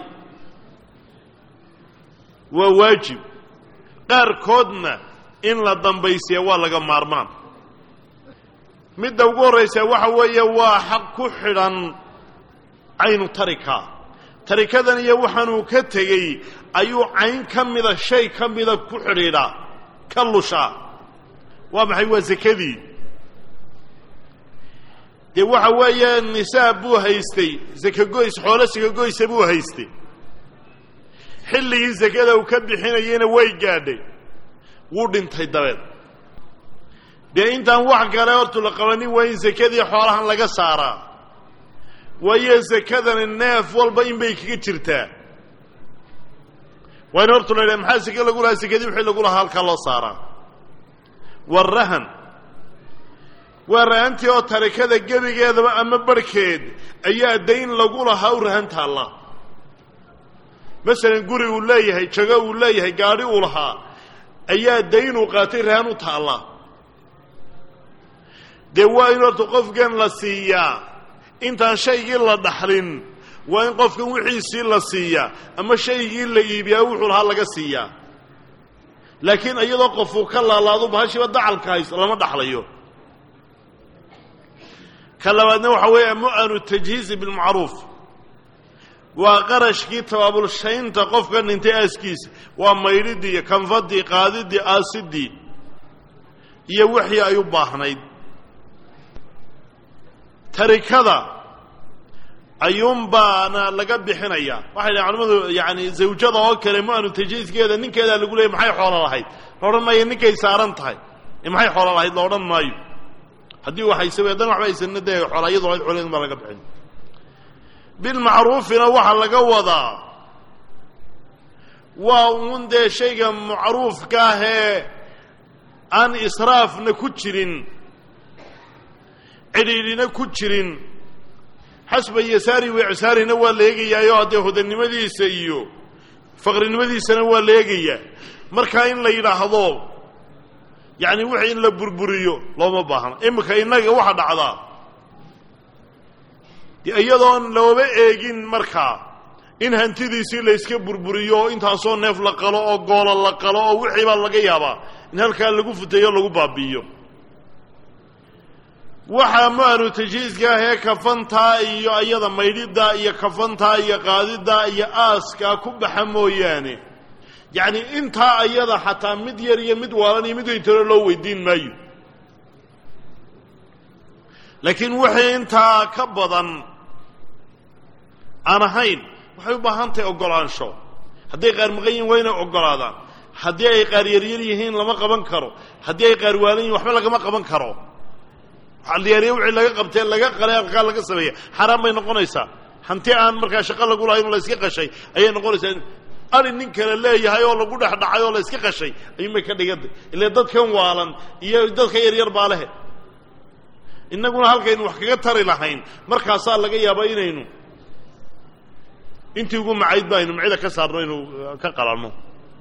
[SPEAKER 2] waa waajib qaarkoodna in la dambaysiya waa laga maarmaan midda ugu horraysa waxa weeye waa xaq ku xidhan caynu tarika tarikadan iyo waxaanuu ka tegey ayuu cayn ka mida shay ka mida ku xidhiidhaa ka lushaa waa maxay waa sakadii dee waxa weeye nisaab buu haystay sakagoys xoolo sakagoysa buu haystay xilligii sakada uu ka bixinayeyna way gaadhay wuu dhintay dabeed dee intaan wax kale hortu la qabanin waa in sakadii xoolahan laga saaraa waayo sakadani neef walba in bay kaga jirtaa waa in hortu la yidhaha maxaa seke lagu lahaa sekadii wixii lagu lahaa halkaa loo saaraa warahan waa rahantii oo tarikada gebigeedaba ama barhkeed ayaa dayn lagu lahaa u rahan taalla masalan guri uu leeyahay jago uu leeyahay gaadhi uu lahaa ayaa dayn uu qaatay rahan u taalla dee waa in horta qofkan la siiyaa intaan shaygii la dhaxlin waa in qofkan wixiisii la siiyaa ama shaygii la iibiyaa wuxuu lahaa laga siiyaa laakiin iyadoo qofuu ka laalaado bahashiiba dacalka hayso lama dhaxlayo ka labaadna waxaa weeye mu'anu tajhiizi bilmacruuf waa qarashkii tabaabulshaynta qofka dhintay aaskiisa waa maydhidii iyo kanfadii qaadidii aasidii iyo wixii ay u baahnayd tarikada ayuunbaana laga bixinayaa waxay dhahen culamadu yani zawjada oo kale mu'anu tajhiiskeeda ninkeedaa lagu leeyay maxay xoolo lahayd la odhan maayo ninkay saaran tahay maxay xoolo lahayd la odhan maayo haddii waxaysa haddana waxba aysanna dee xoola iyadoo lahayd xoolaheedun baa laga bixin bilmacruufina waxaa laga wadaa waa uun dee shayga macruufka ahee aan israafna ku jirin cidhiidhina ku jirin xasba yasaari wicsaarina waa la eegayaayo haddee hodannimadiisa iyo faqrinimadiisana waa la eegayaa markaa in la yidhaahdo yacni wixii in la burburiyo looma baahna iminka innaga waxa dhacdaa de iyadoon looba eegin markaa in hantidiisii la yska burburiyo oo intaasoo neef la qalo oo goolo la qalo oo wixii baa laga yaabaa in halkaa lagu futeeyo lagu baabi'iyo waxaa mu'anu tajhiiska ah ee kafantaa iyo iyada maydhiddaa iyo kafantaa iyo qaadiddaa iyo aaskaa ku baxa mooyaane yacni intaa ayada xataa mid yar iyo mid waalan iyo mid weyntaro loo weydiin maayo laakiin wixii intaa ka badan aan ahayn waxay u baahan tahay oggolaansho hadday qaar maqan yihin waa inay oggolaadaan haddii ay qaar yaryar yihiin lama qaban karo haddii ay qaar waalan yihin waxba lagama qaban karo yaarya wixii laga qabtee laga qalay alkaa laga sameeya xaaraan bay noqonaysaa hanti aan markaa shaqo lagu lahayn oo la iska qashay ayay noqonaysaa ari nin kale leeyahay oo lagu dhex dhacay oo la iska qashay ayuunbay ka dhigantay ile dadkan waalan iyo dadka yaryar baa lehe innaguna halkaynu wax kaga tari lahayn markaasaa laga yaaba inaynu intii ugu macayd ba aynu macida ka saarno inuu ka qalanno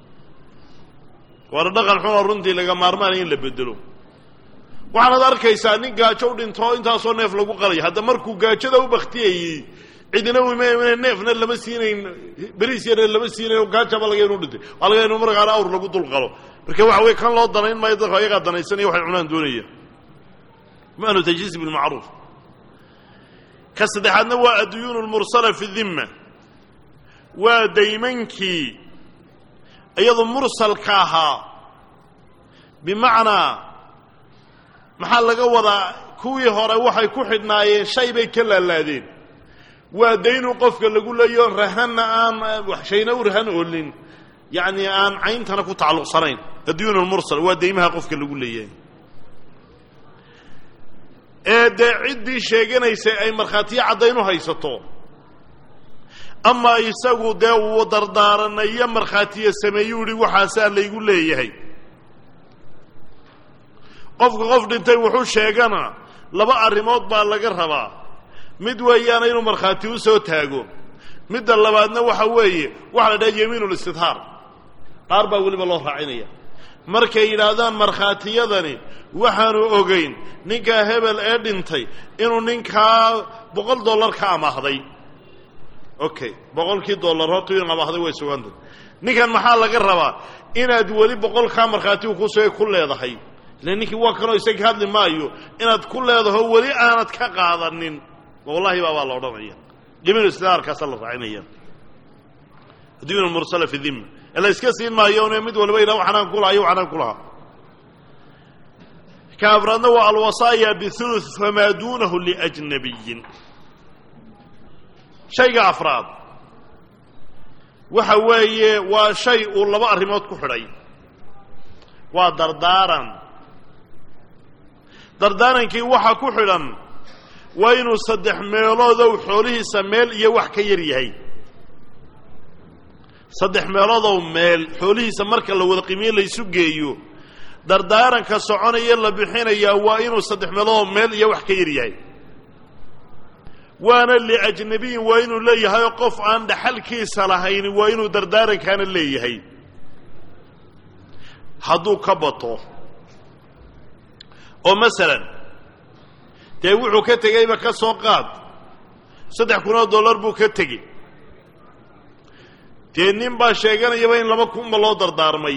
[SPEAKER 2] waana dhaqan xunoo runtii laga maarmaanaya in la bedelo waxaanaad arkaysaa nin gaajo u dhinto intaasoo neef lagu qalay hadda markuu gaajada u baktiyayey cidina im neefna lama siinayn beriis yarna lama siinayn gaajaba laga inu dhintay waa laga inu markaana awr lagu dul qalo marka waxa weye kan loo danayn maayo dadka ayagaa danaysanaya waxay cunaan doonaya manu tajhiis bilmacruuf ka saddexaadna waa adduyuun lmursala fi dimma waa daymankii iyadu mursalka ahaa bimacnaa maxaa laga wadaa kuwii hore waxay ku xidhnaayeen shay bay ka laalaadeen waa daynu qofka lagu leeyo rahanna aan shayna u rahan oolin yacni aan cayntana ku tacalluqsanayn adduyuun lmursal waa daymaha qofka lagu leeyahay ee dee ciddii sheeganaysay ay markhaatiyo caddayn u haysato ama isagu dee uu dardaaranayo markhaatiyo sameeyuu ihi waxaasaa laygu leeyahay qofka qof dhintay wuxuu sheegana laba arrimood baa laga rabaa mid weeyaana inuu markhaati u soo taago midda labaadna waxa weeye waxa la dhaha yamiinulistidhaar dhaar baa weliba loo raacinaya markay yidhaahdaan markhaatiyadani waxaanu ogayn ninkaa hebel ee dhintay inuu ninkaa boqol dollar ka amaahday okay boqolkii dollar horta in amaahday way sugantay ninkan maxaa laga rabaa inaad weli boqolkaa markhaatigu kusoo ku leedahay ila ninkii waa kanoo isaga hadli maayo inaad ku leedaho weli aanad ka qaadanin wallahi baabaa la odhanaya jamiil istidaarkaasaa la raacinaya adduyun mursala fi dhimma ee la iska siin maayo n mid waliba yidhaha waxanaan kulaha iyo waxanaan kulahaa ka afraadna waa alwasaaya bihuluth famaa duunahu liajnabiyin shayga afraad waxa weeye waa shay uu laba arrimood ku xidhay waa dardaaran dardaarankii waxa ku xidhan waa inuu saddex meeloodow xoolihiisa meel iyo wax ka yar yahay saddex meeloodow meel xoolihiisa marka la wada qiimiye laysu geeyo dardaaranka soconaya la bixinayaa waa inuu saddex meeloodow meel iyo wax ka yar yahay waana liajnabiyin waa inuu leeyahay oo qof aan dhaxalkiisa lahayn waa inuu dardaarankaana leeyahay hadduu ka bato oo masalan dee wuxuu ka tegeyba ka soo qaad saddex kun oo dollar buu ka tegey dee nin baa sheeganayaba in laba kunba loo dardaarmay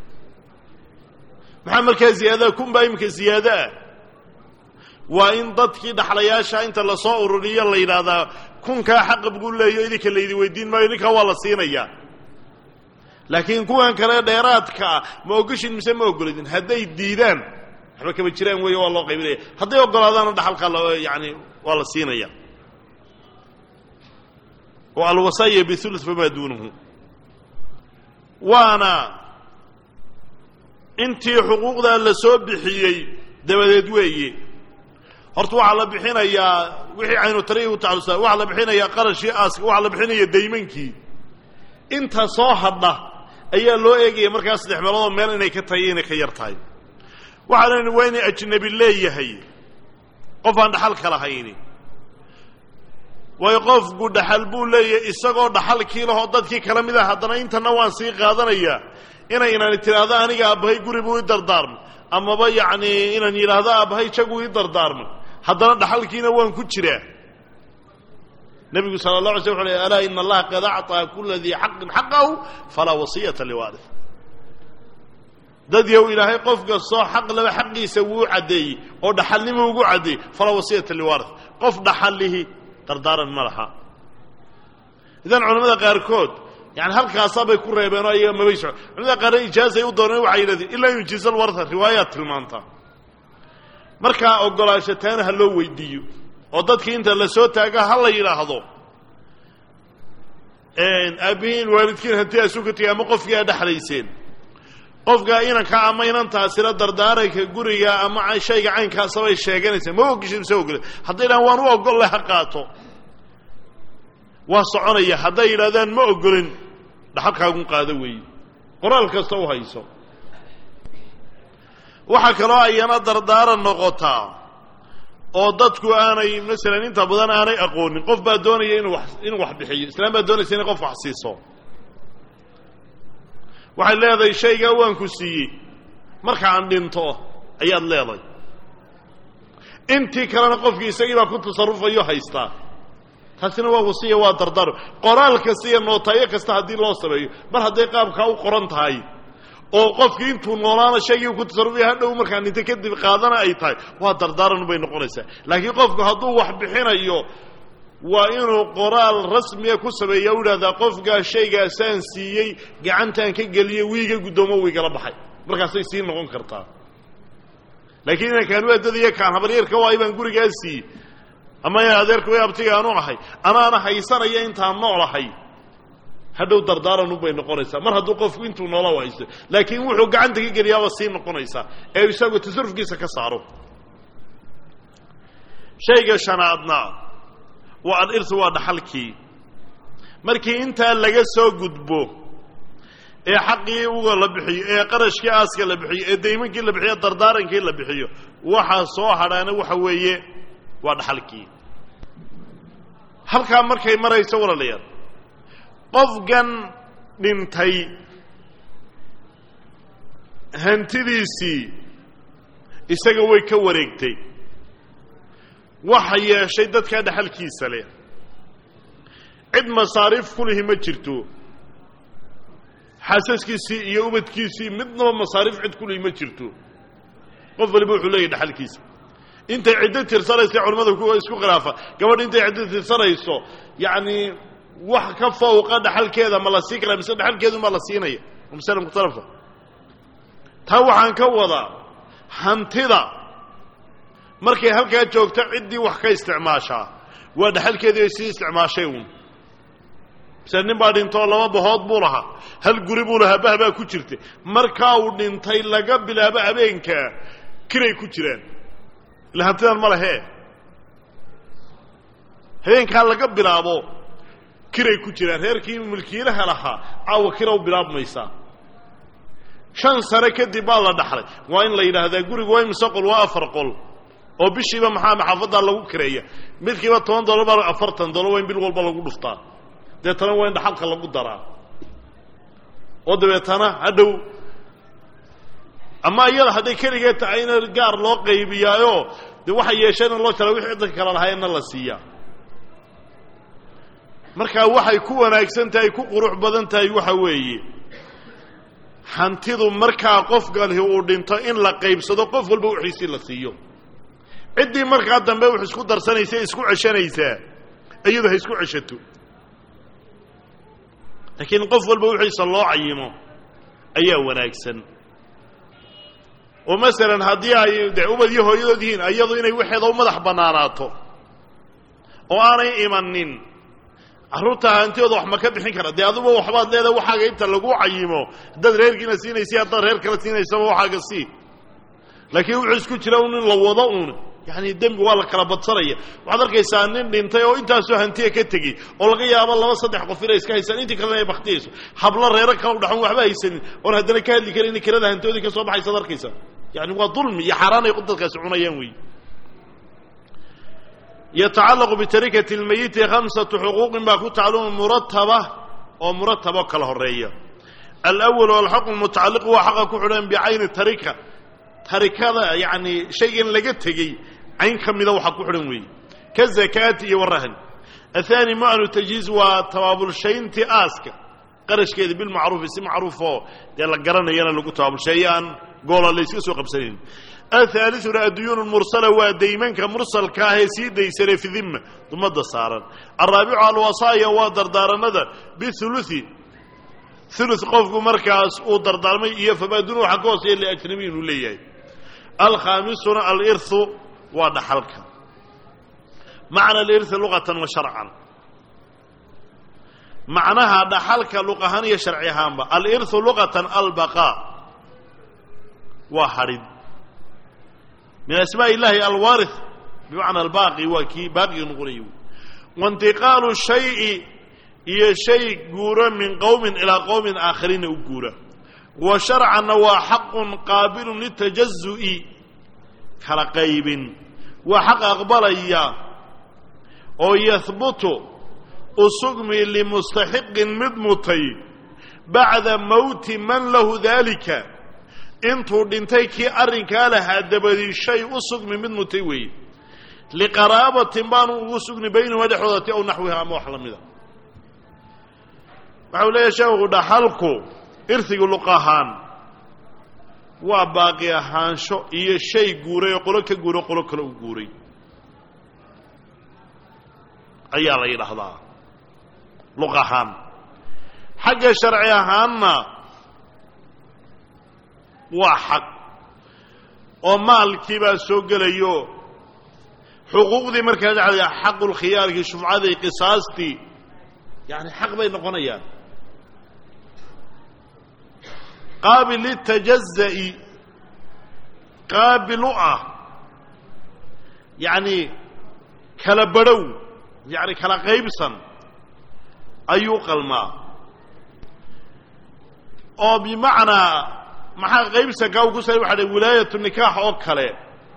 [SPEAKER 2] maxaa markaa ziyaadaha kun baa iminka ziyaado ah waa in dadkii dhaxlayaasha inta lasoo ururiyo la yidhaahdaa kunkaa xaqa buu leeyo idinka laydi weydiin maayo ninkaa waa la siinayaa laakiin kuwan kale dheeraadka ah ma ogoshin mise ma ogoladin hadday diidaan waxba kama jiraan weeye waa loo qaybinaya hadday ogolaadaana dhaxalkaa la yani waa la siinaya oo alwasaaya bihuluth famaa duunahu waana intii xuquuqdaa la soo bixiyey dabadeed weeye horta waxaa la bixinayaa wixii aynu tarihi u tacallusa waxaa la bixinayaa qarashii aaska waxaa la bixinaya daymankii inta soo hadha ayaa loo eegaya markaa saddex meeloodoo meel inay ka tahay inay ka yar tahay waxaa leni waa inay ajnabi leeyahay qof aan dhaxalka lahayni waayo qofku dhaxal buu leeyahay isagoo dhaxalkii lahoo dadkii kala mid ah haddana intana waan sii qaadanayaa inay inani tidhaahdo aniga aabbahay guri buu i dardaarmay amaba yacni inaan yidhaahdo aabbahay jaguu i dardaarmay haddana dhaxalkiina waan ku jiraa nebigu sala la alay sl wuxu ley alaa ina allaha qad acطaa kula dii xaqin xaqahu falaa wasiyata liwaarih dad yow ilaahay qof kastoo xaq laba xaqiisa wuu caddeeyey oo dhaxalnimo ugu caddeeyey falaa wasiyata liwaarih qof dhaxallihi dardaaran ma laha idan culamada qaarkood yani halkaasaabay ku reebeenoo ayaga mabay soco culamada qaarna ijaazay u dooneen waxay yidhahdeen ilaa yujiiza alwarha riwaayaad tilmaanta markaa ogolaansho taana ha loo weydiiyo oo dadkii inta la soo taaga ha la yidhaahdo aabbihiin waalidkiin hanti asu ka tegay ama qofkii aa dhexlayseen qofkaa inanka ama inantaasina dardaaranka guriga ama shayga caynkaasabay sheeganaysaa ma ogishin mise ogole hadday dhahaan waan u ogolle ha qaato waa soconaya hadday yidhahdaan ma ogolin dhaxalkaagun qaado weeye qoraal kasta u hayso waxaa kaloo ayana dardaaran noqotaa oo dadku aanay masalan inta badan aanay aqoonin qof baa doonaya inuu wax inuu wax bixiyo islaam baa doonaysa inay qof wax siiso waxay leedahay shaygaa waan ku siiyey marka aan dhinto ayaad leedahay intii kalena qofkii isagii baa ku tasarufayo haystaa taasina waa wasiya waa dardaro qoraal kasta iyo nootaayo kasta haddii loo sameeyo mar hadday qaabkaa u qoran tahay oo qofkii intuu noolaana shaygii ku tasarufaya hadhow markaa dhinto kadib qaadana ay tahay waa dardaaran bay noqonaysaa laakiin qofku hadduu wax bixinayo waa inuu qoraal rasmiya ku sameeya u idhahdaa qofkaa shaygaasaan siiyey gacantaan ka geliyey wiiga guddoomo wiigala baxay markaasay sii noqon kartaa laakiin inankaan u adadaya kaan habaryarka waay baan gurigaa siiyey ama in adeerka way abtiga aanu ahay anaana haysanaya intaan noolahay hadhow dardaaran bay noqonaysaa mar hadduu qofku intuu noola haysto laakiin wuxuu gacanta ka geliyaaba sii noqonaysaa ee isagu tasarufkiisa ka saaro shayga shanaadna waa alirtu waa dhaxalkii markii intaa laga soo gudbo ee xaqii uga la bixiyo ee qarashkii aaska la bixiyo ee daymankii la bixiyo dardaarankii la bixiyo waxaa soo hadhaana waxa weeye waa dhaxalkii halkaa markay marayso walaalayaal qofkan dhintay hantidiisii isaga way ka wareegtay waxa yeeshay dadkaa dhaxalkiisa leh cid masaariif ku lihi ma jirto xaasaskiisii iyo ubadkiisii midnaba masaariif cid ku lihi ma jirto qof waliba wuxuu leeyahy dhaxalkiisa intay ciddo tirsanaysa culimmada kuwa isku khilaafa gabadh intay ciddo tirsanayso yacni wax ka fawqa dhaxalkeeda ma la siin karaa mise dhaxalkeedu ma la siinaya masale mukhtalafa taa waxaan ka wadaa hantida markay halkaa joogto ciddii wax ka isticmaashaa waa dhaxalkeedii ay sii isticmaashay uun mise nin baa dhintoo laba bahood buu lahaa hal guri buu lahaa bah baa ku jirta markaa uu dhintay laga bilaabo habeenkaa kiray ku jiraan ila hantidan ma lehe habeenkaa laga bilaabo kiray ku jiraan reerkii milkiilaha lahaa caawa kiraw bilaabmaysaa shan sane kadib baa la dhaxlay waa in la yidhaahdaa gurigu waa imise qol waa afar qol oo bishiiba maxaa maxaafaddaa lagu kireeya midkiiba toban dollar baa afartan dollar waa in bil walba lagu dhuftaa deetana waa in dhaxalka lagu daraa oo dabeetana hadhow ama iyada hadday keligee tahay in gaar loo qaybiyaayo dee waxay yeesheen in loo jala wixii ciddanka kala lahaayeenna la siiyaa markaa waxay ku wanaagsan tahay ku qurux badan tahay waxa weeye hantidu markaa qofkani uu dhinto in la qaybsado qof walba wixiisii la siiyo ciddii markaa dambe wax isku darsanaysa isku ceshanaysaa iyadu ha isku ceshato laakiin qof walba wixiisa loo cayimo ayaa wanaagsan oo masalan haddii ay de ubad iyo hooyadood yihiin iyadu inay waxeeda u madax bannaanaato oo aanay imanin carruurta hantidooda wax ma ka bixin kara dee aduba waxbaad leedahay waxaaga inta lagu cayimo haddaad reerkiina siinaysa haddaad reer kala siinaysaba waxaaga sii laakiin wuxuu isku jira un in la wado uun yani dembi waa la kala badsanaya waxaad arkaysaa nin dhintay oo intaasoo hantiya ka tegey oo laga yaabo laba saddex qof inay iska haysaan intii kalena ay baktiyayso hablo reero kala udhaxon waxba haysanin oon haddana ka hadli karin in kirada hantiyoodii ka soo baxaysaad arkaysaa yani waa dulmi iyo xaaraan ay dadkaasi cunayaan wey yatacallaqu bitarikati lmayiti khamsatu xuquuqin baa ku tacaluma murataba oo murataba kala horeeya alawal alxaqu mutacalliqu waa xaqa ku xidhan bicayni tarika tarikada yani shaygan laga tegey cayn ka mida waxaa ku xidhan weeye ka zakaati iyo warahn athani manu tajhiiz waa tabaabulshayntii aaska qarashkeeda bilmacruufi si macruufoo dee la garanayana lagu tabaabulsheeyo aan goola layska soo qabsanayn ahaaliuna adduyuun mursala waa daymanka mursalka ah ee sii daysane fi dimma dumada saaran alraabicu alwasaaya waa dardaaranada biului ulu qofku markaas uu dardaarmay iyo fabaadunu waxa ka hooseeya liajnabi inuu leeyahay alkhaamisuna aliru waa dhaxalka macna aliri luqatan wa sharcan macnaha dhaxalka luq ahaan iyo sharci ahaanba aliru luqatan albaqaa waa hadhin min asmaa illahi alwaari bimacna albaaqi waa kii baaqiga noqonaya waintiqaalu shayi iyo shay guura min qowmin ilaa qowmin aakhariina u guura wa sharcanna waa xaqun qaabilun litajazu'i kala qaybin waa xaq aqbalaya oo yahbutu usugmi limustaxiqin mid mutay bacda mowti man lahu daalika intuu dhintay kii arrinkaa lahaa dabadii shay u sugmi mid mutay weeye liqaraabatin baanu ugu sugni baynahuma dhexdoodati aw naxwiha ama wax la mida waxau leeyahay sheekhu dhaxalku irsigu luq ahaan waa baaqi ahaansho iyo shay guuray oo qolo ka guuray oo qolo kale u guuray ayaa la yidhaahdaa luq ahaan xagga sharci ahaanna waa xaq oo maalkii baa soo gelayo xuquuqdii markaa dhacday xaqulkhiyaarkii shufcadii qisaastii yani xaq bay noqonayaan qaabil litajaza'i qaabil u ah yacni kala badhow yacni kala qaybsan ayuu qalmaa oo bimacnaa maxaa qaybsankaa uu ku sala waxa dhay wilaayatu nikaax oo kale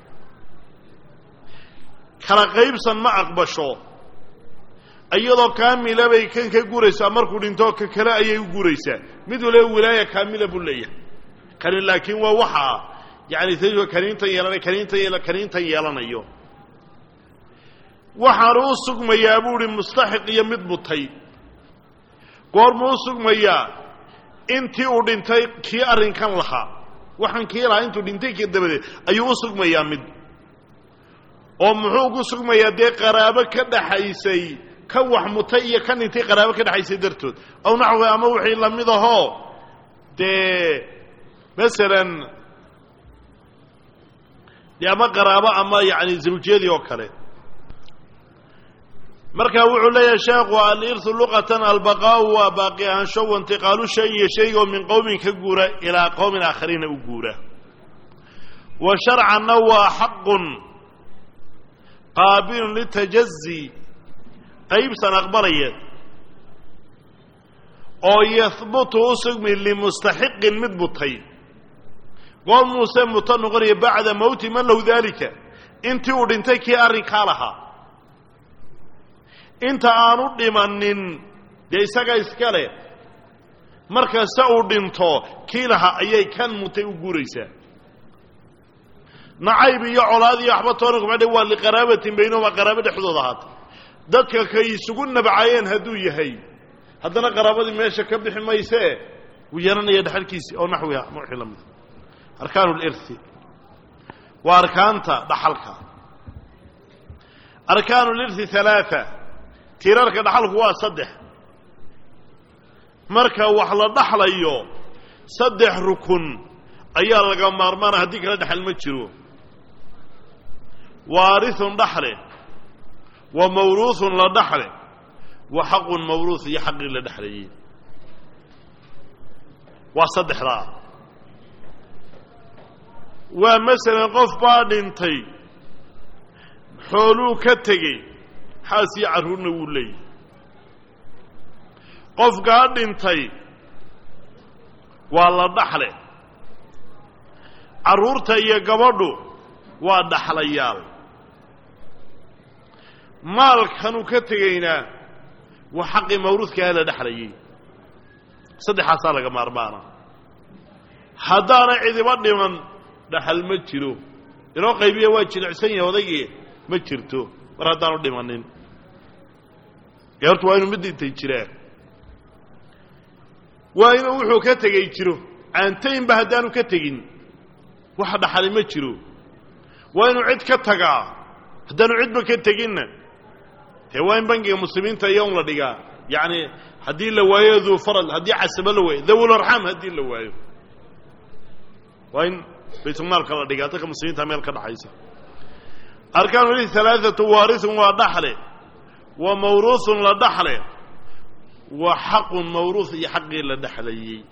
[SPEAKER 2] kala qaybsan ma aqbasho iyadoo kaamila bay kan ka guraysaa markuu dhinto ka kale ayay u guraysaa mid waliba wilaaya kaamila buu leeyahay kani laakiin waa waxa ah yani t kaniintan yeelanay kaniintan yeel kaniintan yeelanayo waxaanu u sugmayaa buu ihi mustaxiq iyo mid mutay goormuu u sugmayaa intii uu dhintay kii arrinkan lahaa waxaan kii lahaa intuu dhintay kii dabadeed ayuu u sugmayaa mid oo muxuu ku sugmayaa dee qaraabo ka dhaxaysay ka wax mutay iyo kan dhintay qaraabo ka dhexaysay dartood aw naxwi ama wixii la mid ahoo dee masalan dee ama qaraabo ama yacni zawjiyadii oo kale marka wuxuu leeyahay sheekhu alirhu luqatan albaqaau waa baaqi ahaansho waintiqaalu shay iyo shaygo min qowmin ka guura ilaa qowmin aakhariina u guura wa sharcanna waa xaqun qaabilun litajazi qaybsan aqbalaya oo yahbutu u sugmi limustaxiqin mid mutay goor muuse muto noqonaya bacda mowti man lahu daalika intii uu dhintay kii arrinkaa lahaa inta aanu dhimanin dee isaga iska leh markasta uu dhinto kii lahaa ayay kan mutay u guuraysaa nacayb iyo colaad iyo waxba toona kuma dhe waa liqaraabatin baynahuma qaraabo dhexdooda ahaata dadka kay isugu nabcayeen hadduu yahay haddana qaraabadii meesha ka bixi maysee wuu yeelanaya dhexalkiisii oo naxwiha ma wixii la mida arkaanu lirhi waa arkaanta dhaxalka arkaanu lirhi halaaa tiirarka dhaxalku waa saddex marka wax la dhaxlayo saddex rukun ayaa laga maarmaana haddii kala dhexal ma jiro waarithun dhaxle wa mawruuhun la dhaxle wa xaqun mawruuh iyo xaqii la dhexlayey waa saddexdaa waa masalan qof baa dhintay xooluu ka tegey xaas iyo carruurna wuu leeyahy qofkaa dhintay waa la dhaxle carruurta iyo gabadhu waa dhaxlayaal maalkanuu ka tegaynaa waa xaqii mawruudkaah la dhexlayay saddexaasaa laga maarmaana haddaana cidiba dhiman dhaxal ma jiro inoo qaybiya waa jilicsan yahay odaygii ma jirto mar haddaanu dhimanin ee horta waa inuu mid dhintay jiraa waa inuu wuxuu ka tegey jiro caantaynba haddaanu ka tegin wax dhaxali ma jiro waa inuu cid ka tagaa haddaanu cidba ka teginna dee waa in bangiga muslimiinta iyo un la dhigaa yacni haddii la waayo duu farad haddii casabo la waayo dawul arxaam haddii la waayo waa in baytulmaalka la dhigaa dadka muslimiinta meel ka dhaxaysa arkaanu lihi alaaatu waarithun waa dhaxle wa mawruuhun la dhaxle wa xaqun mawruuh iyo xaqii la dhexlayey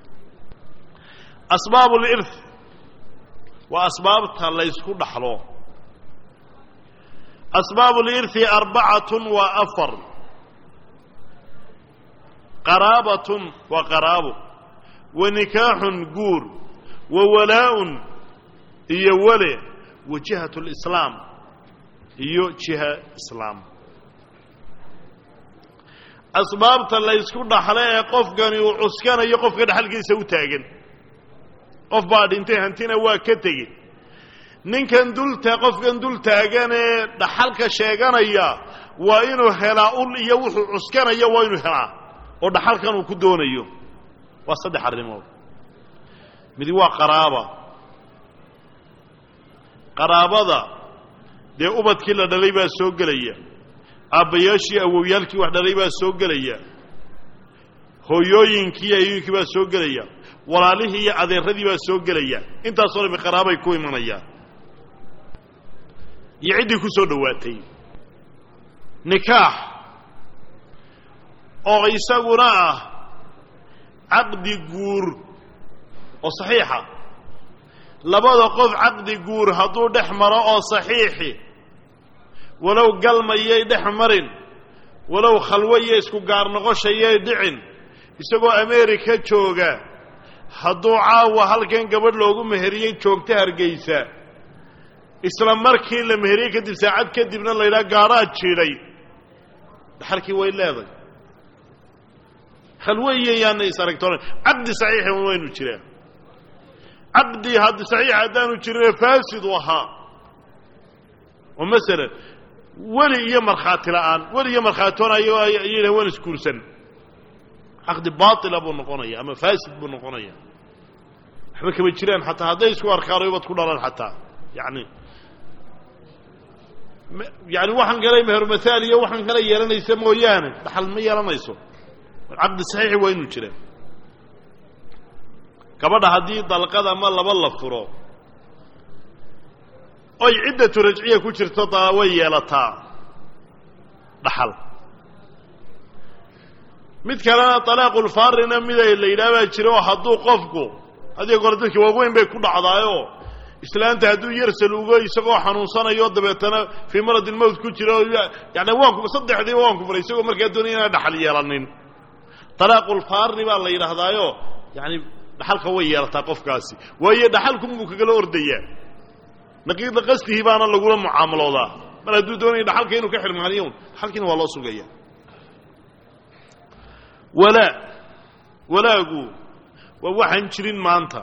[SPEAKER 2] asbaab lirth waa asbaabta laysku dhaxlo asbaab lirthi arbacatun waa afar qaraabatun waa qaraabo wa nikaaxun guur wa walaa-un iyo wale wa jihat lislaam iyo jiha islaam asbaabta laysku dhaxlo ee qofkani uu cuskanayo qofka dhaxalkiisa u taagan qof baa dhintay hantina waa ka tegey ninkan dulta qofkan dul taagan ee dhaxalka sheeganaya waa inuu helaa ul iyo wuxuu cuskanayo waa inuu helaa oo dhaxalkan uu ku doonayo waa saddex arrimood midi waa qaraaba qaraabada dee ubadkii la dhalay baa soo gelaya aabbayaashii awowyaalkii wax dhalay baa soo gelaya hooyooyinkii ayooyinkii baa soo gelaya walaalihii iyo adeeradii baa soo gelaya intaasoo dhami qaraabay ku imanayaan iyo ciddii ku soo dhowaatay nikaax oo isaguna ah caqdi guur oo saxiixa labada qof caqdi guur hadduu dhex maro oo saxiixi walow galmayay dhex marin walow khalwo iyo isku gaar noqoshayay dhicin isagoo ameerika jooga hadduu caawa halkan gabadh loogu meheriyey joogta hargeysa isla markii la meheriyey kadib saacad kadibna la yidhaha gaadhaa jiidhay dhaxalkii way leeday khalwo iyo yaana is aragtoona caqdi saxiixi waynu jiraa caqdi hadd saxiix haddaanu jirin faasid u ahaa oo masalan weli iyo markhaati la'aan weli iyo markhaatoonayo ayayna waan isguursan caqdi baatila buu noqonaya ama faasid buu noqonaya waxba kama jiraan xataa hadday isku arkaan ubad ku dhalan xataa yani yani waxaan kale mehermathaal iyo waxaan kale yeelanaysa mooyaane dhaxal ma yeelanayso caqdi saxiixi waa inuu jiraa gabadha haddii dalqad ama laba la furo oy ciddatu rajciya ku jirto da way yeelataa dhaxal mid kalena talaaqulfaarina mida la yidhaha baa jira oo hadduu qofku hadiyo goor dadki waaweyn bay ku dhacdaayoo islaanta hadduu yarsal ugo isagoo xanuunsanayo dabeetana fii maradin mowt ku jiro yani waanku saddexdiiba waan ku furay isagoo markaa doonaya inaan dhaxal yeelanin talaaqulfaarni baa la yidhaahdaayo yani dhaxalka way yeelataa qofkaasi waayo dhaxalkunbuu kagala ordayaa naqiida qasdihi baana lagula mucaamaloodaa mar hadduu doonaya dhaxalka inuu ka xirmaaniyo dhaxalkiina waa loo sugaya walaa walaagu waa waxaan jirin maanta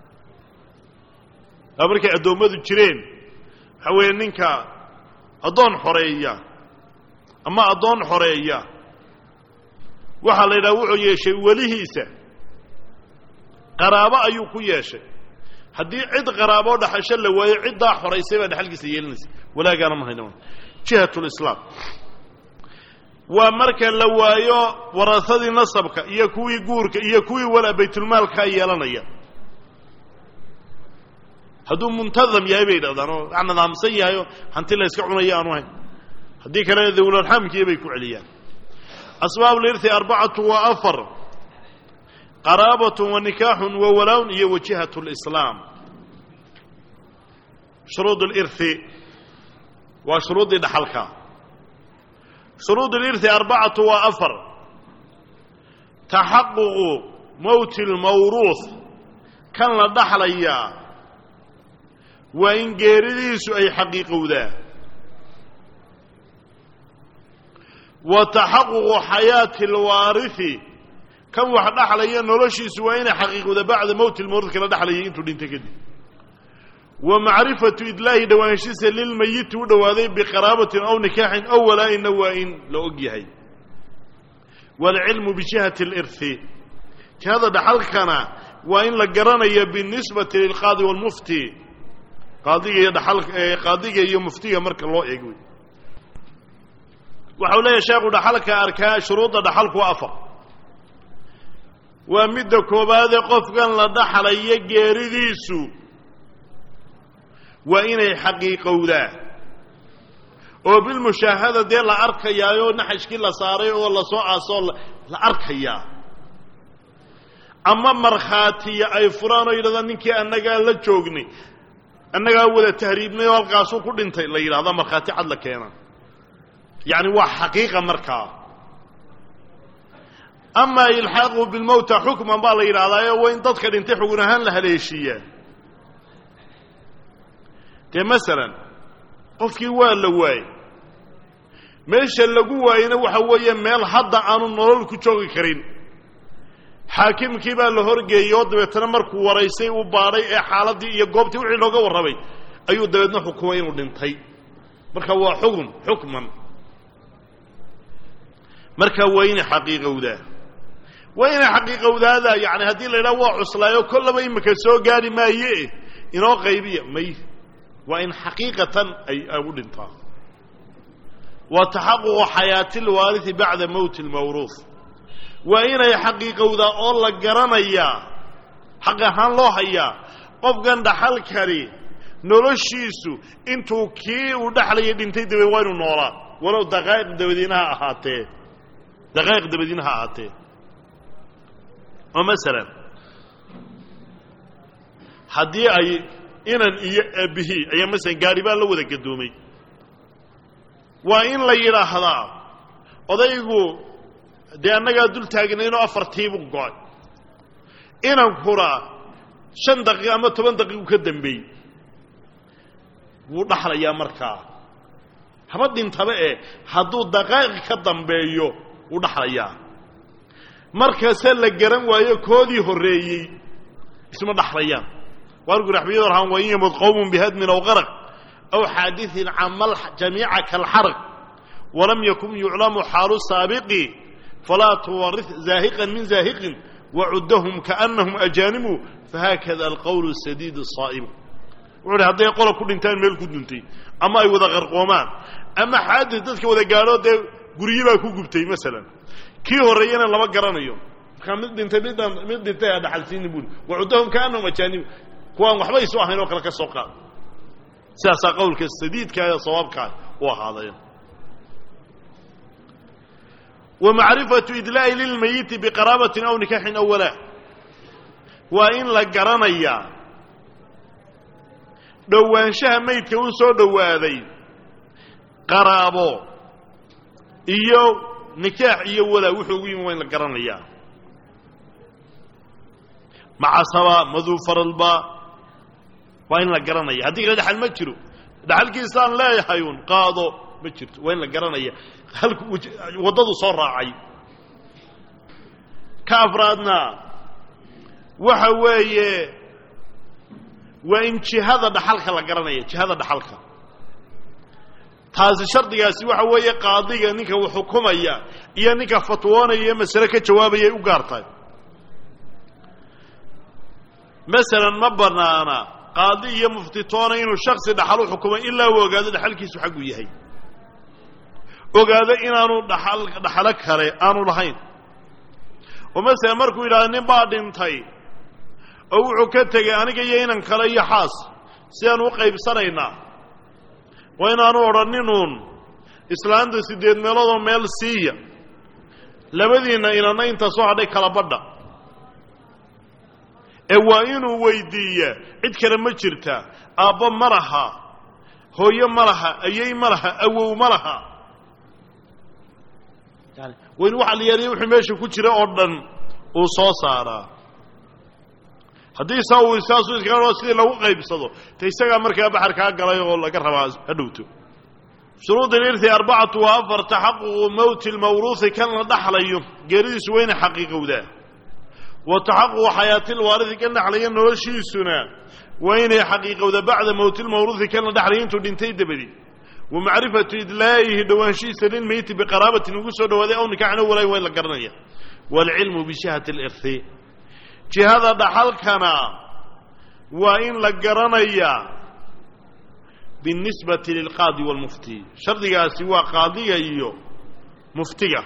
[SPEAKER 2] waa markay addoommadu jireen waxaa weeye ninka addoon xoreeya ama addoon xoreeya waxaa la yidhaha wuxuu yeeshay welihiisa qaraabo ayuu ku yeeshay haddii cid qaraaboo dhaxasho la waayo ciddaa xoraysay baa dhaxalkiisa yeelinaysa walaagaana ma hayna jihat lislaam waa marka la waayo warasadii nasabka iyo kuwii guurka iyo kuwii walaa baytulmaalkaa yeelanaya hadduu muntadam yahay bay yidhahdaan oo wax nidaamsan yahay oo hanti la yska cunaya aanu hayn haddii kalena dawlarxamkiya bay ku celiyaan asbaab lirthi arbacatu waa afar qaraabatun wa nikaaxun wa walaawn iyo wajihat lislaam shuruud lirthi waa shuruuddii dhaxalka shuruud lirthi arbacatu waa afar taxaququ mowti lmawruuh kan la dhaxlayaa waa in geeridiisu ay xaqiiqowdaa wa taxaququ xayaati alwaarihi kan wax dhaxlaya noloshiisu waa inay xaqiiqowda bacda mowti lmawruud kala dhaxlayay intuu dhinta kadib wa macrifatu idlaahi dhowaanshiisa lilmayiti u dhowaaday biqaraabatin aw nikaaxin aw walaa-inna waa in la og yahay waalcilmu bijihati alirhi jihada dhaxalkana waa in la garanaya binisbati lilqaadi waalmufti qaadiga iyo dhaal qaadiga iyo muftiga marka loo eego waxau leeyahay sheekhu dhaxalka arkaa shuruudda dhaxalku waa afar waa midda koobaadee qofkan la dhaxlayo geeridiisu waa inay xaqiiqowdaa oo bilmushaahada dee la arkayaayoo naxashkii la saaray oo lasoo aasoo la arkayaa ama markhaatiya ay furaan oo yidhahdaan ninkii annagaa la joognay annagaa wada tahriibnay oo halkaasuu ku dhintay la yidhahda markhaati cad la keena yacni waa xaqiiqa markaa amaa ilxaaqu bilmowta xukman baa la yidhahdaayo waa in dadka dhintay xugun ahaan la haleeshiiyaa dee masalan qofkii waa la waayey meesha lagu waayena waxa weeye meel hadda aanu nolol ku joogi karin xaakimkii baa la horgeeyey oo dabeetana markuu waraysay uu baadhay ee xaaladdii iyo goobtii wixii looga warramay ayuu dabeedna xukumay inuu dhintay marka waa xukun xukman marka waa inay xaqiiqowdaa waa inay xaqiiqowdaada yani haddii la yidhaha waa cuslaayo kollaba imika soo gaari maaye inoo qaybiya may waa in xaqiiqatan ay u dhintaa wa taxaququ xayaati lwaarihi bacda mowti lmawruuf waa inay xaqiiqowdaa oo la garanayaa xaq ahaan loo hayaa qofkan dhaxalkani noloshiisu intuu kii uu dhexlaya dhintay dabeed waa inuu noolaa walow daqaa'iq dabadiina ha ahaatee daqaa'iq dabadiina ha ahaatee oo masalan haddii ay inan iyo aabihii ayaa masalan gaari baa la wada gadoomay waa in la yidhaahdaa odaygu dee annagaa dul taagnaynoo afartiibuu go-ay inankuna shan daqiiq ama toban daqiiqu ka dambeeyey wuu dhaxlayaa markaa haba dhintaba ee hadduu daqaa'iq ka dambeeyo wuu dhaxlayaa markase la garan waayo koodii horreeyey isma dhaxlayaan waargu raxmiyadu rahaan wain yamud qowmun bihadmin aw qaraq aw xaadiثin camal jamiica kalxarq walam yakun yuclamu xaalu saabiqi falaa tuwari zaahiqan min zaahiqin wacudahum kaanahum ajaanimu fahaakada alqowl sadiid saa'imu wuxu uhi hadday qola ku dhintaan meel ku duntay ama ay wada qarqoomaan ama xaadis dadka wada gaadho dee guryi baa ku gubtay masalan kii horreeyana lama garanayo markaa mid dhintay midaan mid dhintay a dhaxalsiini buuri wacudahum kaanahum ajaanimu kuwaan waxba isu ahayn oo kale ka soo qaad sidaasaa qowlka sadiidkaa ee sawaabkaa u ahaadeen wa macrifatu idlaa'i lilmayiti biqaraabatin aw nikaxin aw walaa waa in la garanayaa dhowaanshaha maydka u soo dhowaaday qaraabo iyo nikaax iyo walaa wuxuu ugu yimi waa in la garanayaa macasaba maduu faralba waa in la garanaya haddii kale dhaxal ma jiro dhaxalkiisaan leeyahay un qaado ma jirto waa in la garanaya halku waddadu soo raacay ka afraadna waxa weeye waa in jihada dhaxalka la garanaya jihada dhaxalka taasi shardigaasi waxa weeye qaadiga ninka uu xukumaya iyo ninka fatwoonaya iyo masale ka jawaabaya u gaar tahay masalan ma banaana qaadi iyo muftitoona inuu shaksi dhaxal u xukumay ilaa uu ogaado dhaxalkiisu xagguu yahay ogaado inaanu dhaxal dhaxalo kale aanu lahayn oo masalan markuu yidhahdo nin baa dhintay oo wuxuu ka tegay aniga iyo inan kale iyo xaas sidaan u qaybsanaynaa waa inaanu odhaninun islaanta siddeed meeloodoo meel siiya labadiinna inanna inta soo hadhay kala badha ee waa inuu weydiiyaa cid kale ma jirta aabbo ma laha hooyo ma laha ayey ma laha awow ma laha yani waa in waxa la yaaliya wuxuu meesha ku jira oo dhan uu soo saaraa haddii saa uu saasuu iskaga sidii lagu qaybsado te isagaa markaa baxarkaa galay oo laga rabaa ha dhowto shuruud ilirthi arbacatu waa afar taxaququ mowti lmawruuhi kan la dhaxlayo geeridiisu wayna xaqiiqowdaa wa taxaququ xayaati lwaarihi kan dhaxlaya noloshiisuna waa inay xaqiiqowda bacda mowti lmawruuhi kan la dhaxlaya intuu dhintay dabadi wa macrifatu idlaa'ihi dhowaanshihiisa lilmeyti biqaraabatin ugu soo dhawaaday aw nikaxna walay waa in la garanaya waalcilmu bishihati lirthi jihada dhaxalkana waa in la garanayaa biاlnisbati lilqaadi wاlmufti shardigaasi waa qaadiga iyo muftiga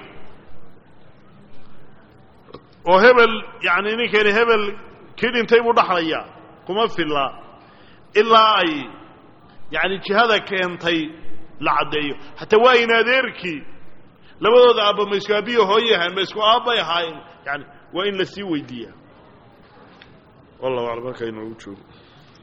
[SPEAKER 2] oo hebel yani ninkani hebel kii dhintay buu dhaxlayaa kuma filla ilaa ay yani jihada keentay la caddeeyo hataa waa in adeerkii labadooda aabba ma isku aabiyo hooye ahaan ma isku aabbay ahaayeen yani waa in la sii weydiiyaa wallahu aclam halkaa inoogu joogo